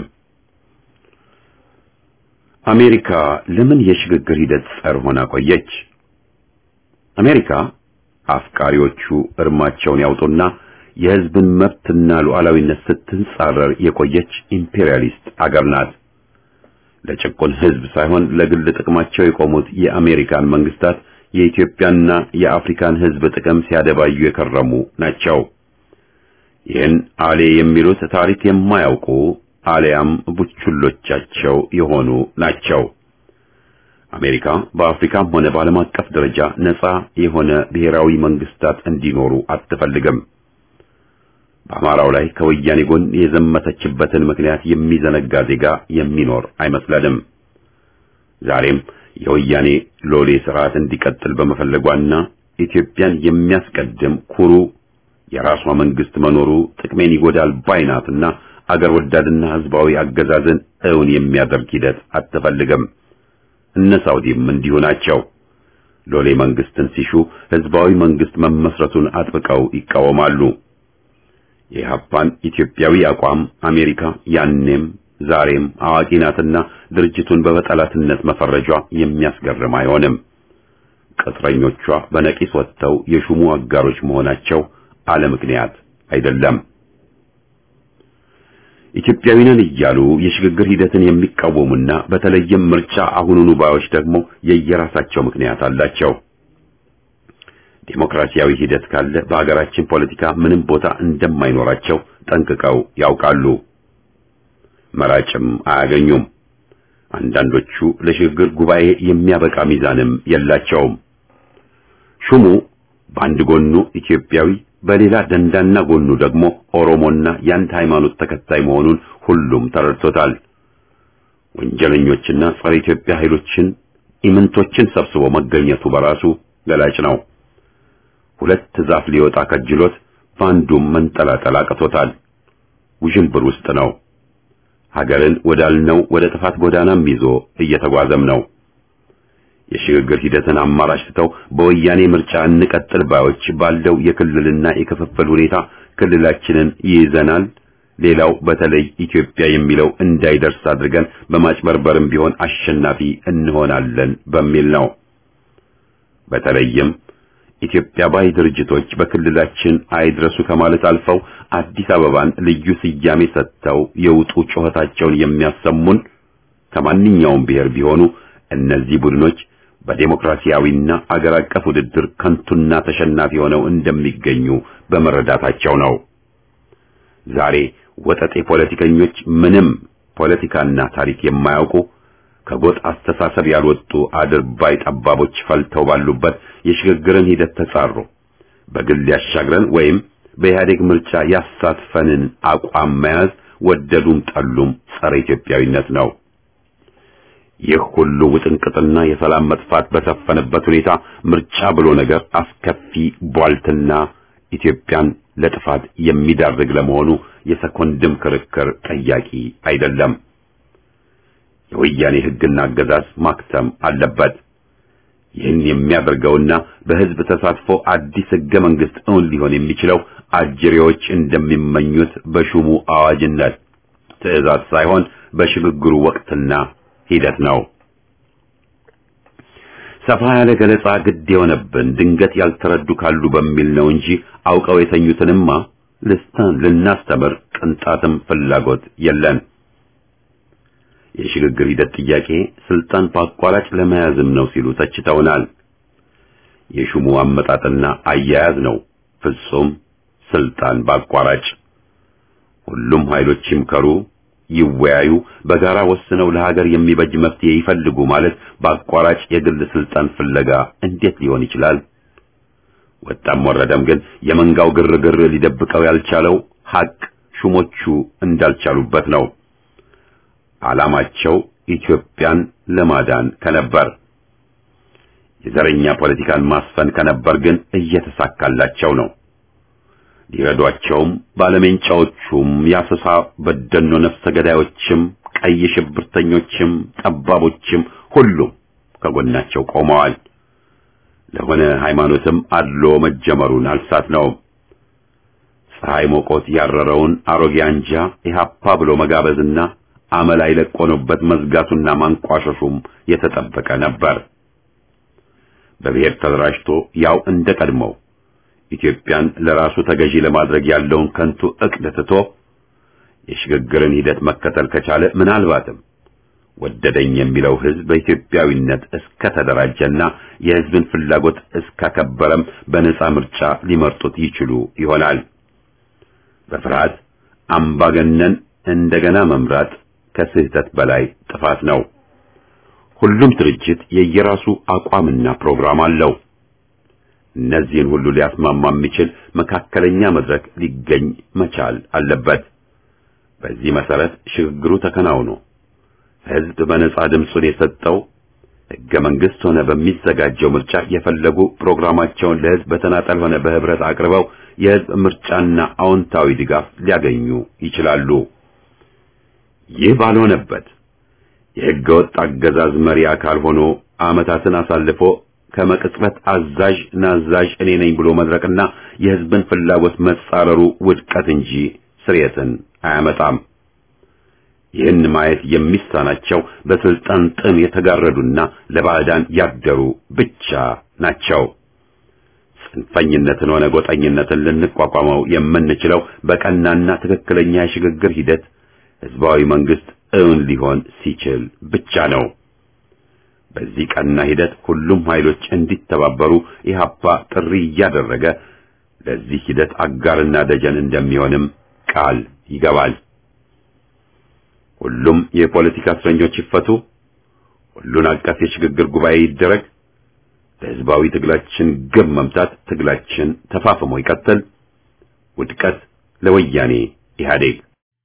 አሜሪካ ለምን የሽግግር ሂደት ጸር ሆና ቆየች? አሜሪካ አፍቃሪዎቹ እርማቸውን ያውጡና የህዝብን መብትና ሉዓላዊነት ስትንጻረር የቆየች ኢምፔሪያሊስት አገር ናት። ለጭቁን ህዝብ ሳይሆን ለግል ጥቅማቸው የቆሙት የአሜሪካን መንግስታት የኢትዮጵያና የአፍሪካን ህዝብ ጥቅም ሲያደባዩ የከረሙ ናቸው። ይህን አሌ የሚሉት ታሪክ የማያውቁ አሊያም ቡችሎቻቸው የሆኑ ናቸው። አሜሪካ በአፍሪካም ሆነ በዓለም አቀፍ ደረጃ ነጻ የሆነ ብሔራዊ መንግስታት እንዲኖሩ አትፈልግም። በአማራው ላይ ከወያኔ ጎን የዘመተችበትን ምክንያት የሚዘነጋ ዜጋ የሚኖር አይመስለንም። ዛሬም የወያኔ ሎሌ ስርዓት እንዲቀጥል በመፈለጓና ኢትዮጵያን የሚያስቀድም ኩሩ የራሷ መንግስት መኖሩ ጥቅሜን ይጎዳል ባይናትና አገር ወዳድና ህዝባዊ አገዛዝን እውን የሚያደርግ ሂደት አትፈልግም። እነ ሳውዲም እንዲሁ ናቸው። ሎሌ መንግስትን ሲሹ ህዝባዊ መንግስት መመስረቱን አጥብቀው ይቃወማሉ። የኢህአፓን ኢትዮጵያዊ አቋም አሜሪካ ያኔም ዛሬም አዋቂ ናትና ድርጅቱን በጠላትነት መፈረጇ የሚያስገርም አይሆንም። ቅጥረኞቿ በነቂስ ወጥተው የሹሙ አጋሮች መሆናቸው አለ ምክንያት አይደለም። ኢትዮጵያዊ ነን እያሉ የሽግግር ሂደትን የሚቃወሙና በተለይም ምርጫ አሁኑኑ ባዮች ደግሞ የየራሳቸው ምክንያት አላቸው። ዴሞክራሲያዊ ሂደት ካለ በሀገራችን ፖለቲካ ምንም ቦታ እንደማይኖራቸው ጠንቅቀው ያውቃሉ። መራጭም አያገኙም። አንዳንዶቹ ለሽግግር ጉባኤ የሚያበቃ ሚዛንም የላቸውም። ሹሙ በአንድ ጎኑ ኢትዮጵያዊ በሌላ ደንዳና ጎኑ ደግሞ ኦሮሞና የአንድ ሃይማኖት ተከታይ መሆኑን ሁሉም ተረድቶታል። ወንጀለኞችና ጸረ ኢትዮጵያ ኃይሎችን ኢምንቶችን ሰብስቦ መገኘቱ በራሱ ገላጭ ነው። ሁለት ዛፍ ሊወጣ ከጅሎት በአንዱም መንጠላጠል አቅቶታል። ውዥንብር ውስጥ ነው። ሀገርን ወዳልነው ወደ ጥፋት ጎዳናም ይዞ እየተጓዘም ነው። የሽግግር ሂደትን አማራጭ ትተው በወያኔ ምርጫ እንቀጥል ባዮች ባለው የክልልና የክፍፍል ሁኔታ ክልላችንን ይይዘናል፣ ሌላው በተለይ ኢትዮጵያ የሚለው እንዳይደርስ አድርገን በማጭበርበርም ቢሆን አሸናፊ እንሆናለን በሚል ነው። በተለይም ኢትዮጵያ ባይ ድርጅቶች በክልላችን አይድረሱ ከማለት አልፈው አዲስ አበባን ልዩ ስያሜ ሰጥተው የውጡ ጩኸታቸውን የሚያሰሙን ከማንኛውም ብሔር ቢሆኑ እነዚህ ቡድኖች በዴሞክራሲያዊና አገር አቀፍ ውድድር ከንቱና ተሸናፊ ሆነው እንደሚገኙ በመረዳታቸው ነው። ዛሬ ወጠጤ ፖለቲከኞች ምንም ፖለቲካና ታሪክ የማያውቁ ከጎጥ አስተሳሰብ ያልወጡ አድርባይ ጠባቦች ፈልተው ባሉበት የሽግግርን ሂደት ተጻሩ። በግል ያሻግረን ወይም በኢህአዴግ ምርጫ ያሳትፈንን አቋም መያዝ ወደዱም ጠሉም ጸረ ኢትዮጵያዊነት ነው። ይህ ሁሉ ውጥንቅጥና የሰላም መጥፋት በሰፈነበት ሁኔታ ምርጫ ብሎ ነገር አስከፊ ቧልትና ኢትዮጵያን ለጥፋት የሚዳርግ ለመሆኑ የሰኮንድም ክርክር ጠያቂ አይደለም። የወያኔ ሕግና አገዛዝ ማክተም አለበት። ይህን የሚያደርገውና በሕዝብ ተሳትፎ አዲስ ሕገ መንግሥት እውን ሊሆን የሚችለው አጅሬዎች እንደሚመኙት በሹሙ አዋጅነት ትዕዛዝ ሳይሆን በሽግግሩ ወቅትና ሂደት ነው። ሰፋ ያለ ገለጻ ግድ የሆነብን ድንገት ያልተረዱ ካሉ በሚል ነው እንጂ አውቀው የተኙትንማ ልስታን ልናስተምር ቅንጣትም ፍላጎት የለን። የሽግግር ሂደት ጥያቄ ስልጣን በአቋራጭ ለመያዝም ነው ሲሉ ተችተውናል። የሹሙ አመጣጥና አያያዝ ነው ፍጹም ስልጣን በአቋራጭ። ሁሉም ኃይሎች ይምከሩ፣ ይወያዩ፣ በጋራ ወስነው ለሀገር የሚበጅ መፍትሄ ይፈልጉ ማለት በአቋራጭ የግል ስልጣን ፍለጋ እንዴት ሊሆን ይችላል? ወጣም ወረደም ግን የመንጋው ግርግር ሊደብቀው ያልቻለው ሐቅ ሹሞቹ እንዳልቻሉበት ነው። ዓላማቸው ኢትዮጵያን ለማዳን ከነበር የዘረኛ ፖለቲካን ማስፈን ከነበር ግን እየተሳካላቸው ነው። ሊረዷቸውም ባለሜንጫዎቹም የአሰሳ በደኖ ነፍሰ ገዳዮችም ቀይ ሽብርተኞችም ጠባቦችም ሁሉም ከጎናቸው ቆመዋል። ለሆነ ሃይማኖትም አድሎ መጀመሩን አልሳት ነው። ፀሐይ ሞቆት ያረረውን አሮጌ አንጃ ኢህአፓ ብሎ መጋበዝና አመል አይለቆኑበት መዝጋቱና ማንቋሸሹም የተጠበቀ ነበር። በብሔር ተደራጅቶ ያው እንደ ቀድሞው ኢትዮጵያን ለራሱ ተገዢ ለማድረግ ያለውን ከንቱ ዕቅድ ትቶ የሽግግርን ሂደት መከተል ከቻለ ምናልባትም ወደደኝ የሚለው ሕዝብ በኢትዮጵያዊነት እስከ ተደራጀና የሕዝብን ፍላጎት እስካከበረም በነጻ ምርጫ ሊመርጡት ይችሉ ይሆናል። በፍርሃት አምባገነን እንደገና መምራት ከስህተት በላይ ጥፋት ነው። ሁሉም ድርጅት የየራሱ አቋምና ፕሮግራም አለው። እነዚህን ሁሉ ሊያስማማ የሚችል መካከለኛ መድረክ ሊገኝ መቻል አለበት። በዚህ መሰረት ሽግግሩ ተከናውኖ ሕዝብ በነጻ ድምፁን የሰጠው ሕገ መንግሥት ሆነ በሚዘጋጀው ምርጫ የፈለጉ ፕሮግራማቸውን ለሕዝብ በተናጠል ሆነ በህብረት አቅርበው የሕዝብ ምርጫና አዎንታዊ ድጋፍ ሊያገኙ ይችላሉ። ይህ ባልሆነበት የሕገ ወጥ አገዛዝ መሪ አካል ሆኖ ዓመታትን አሳልፎ ከመቅጽበት አዛዥ ናዛዥ እኔ ነኝ ብሎ መድረቅና የሕዝብን ፍላጎት መጻረሩ ውድቀት እንጂ ስርየትን አያመጣም። ይህን ማየት የሚሳናቸው በስልጣን ጥም የተጋረዱና ለባዕዳን ያደሩ ብቻ ናቸው። ጽንፈኝነትን ሆነ ጎጠኝነትን ልንቋቋመው የምንችለው በቀናና ትክክለኛ የሽግግር ሂደት ህዝባዊ መንግስት እውን ሊሆን ሲችል ብቻ ነው። በዚህ ቀና ሂደት ሁሉም ኃይሎች እንዲተባበሩ ኢህአፓ ጥሪ እያደረገ ለዚህ ሂደት አጋርና ደጀን እንደሚሆንም ቃል ይገባል። ሁሉም የፖለቲካ እስረኞች ይፈቱ፣ ሁሉን አቀፍ የሽግግር ጉባኤ ይደረግ፣ ለህዝባዊ ትግላችን ግብ መምታት ትግላችን ተፋፍሞ ይቀጥል። ውድቀት ለወያኔ ኢህአዴግ።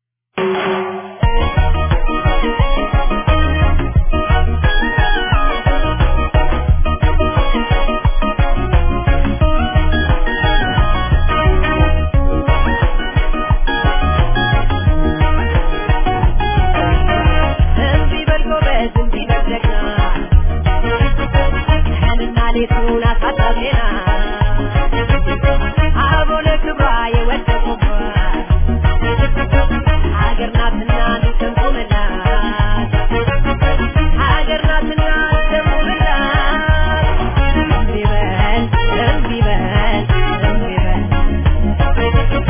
እምቢ በል ጎበዝ፣ እምቢ በል ጀግና፣ ቀንና ሌቱን አሳጣቢና አቦለ ክብሯ የወደቁባት ሀገር ናትና እንሰንቁምላት፣ ሀገር ናትና እንሰንቁምላት። እምቢ በል፣ እምቢ በል፣ እምቢ በል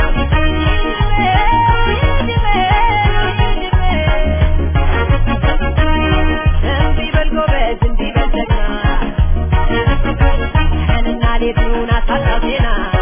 እምቢ በል ጎበዝ፣ እምቢ በል ጀግና፣ ቀንና ሌቱን አሳጣቢና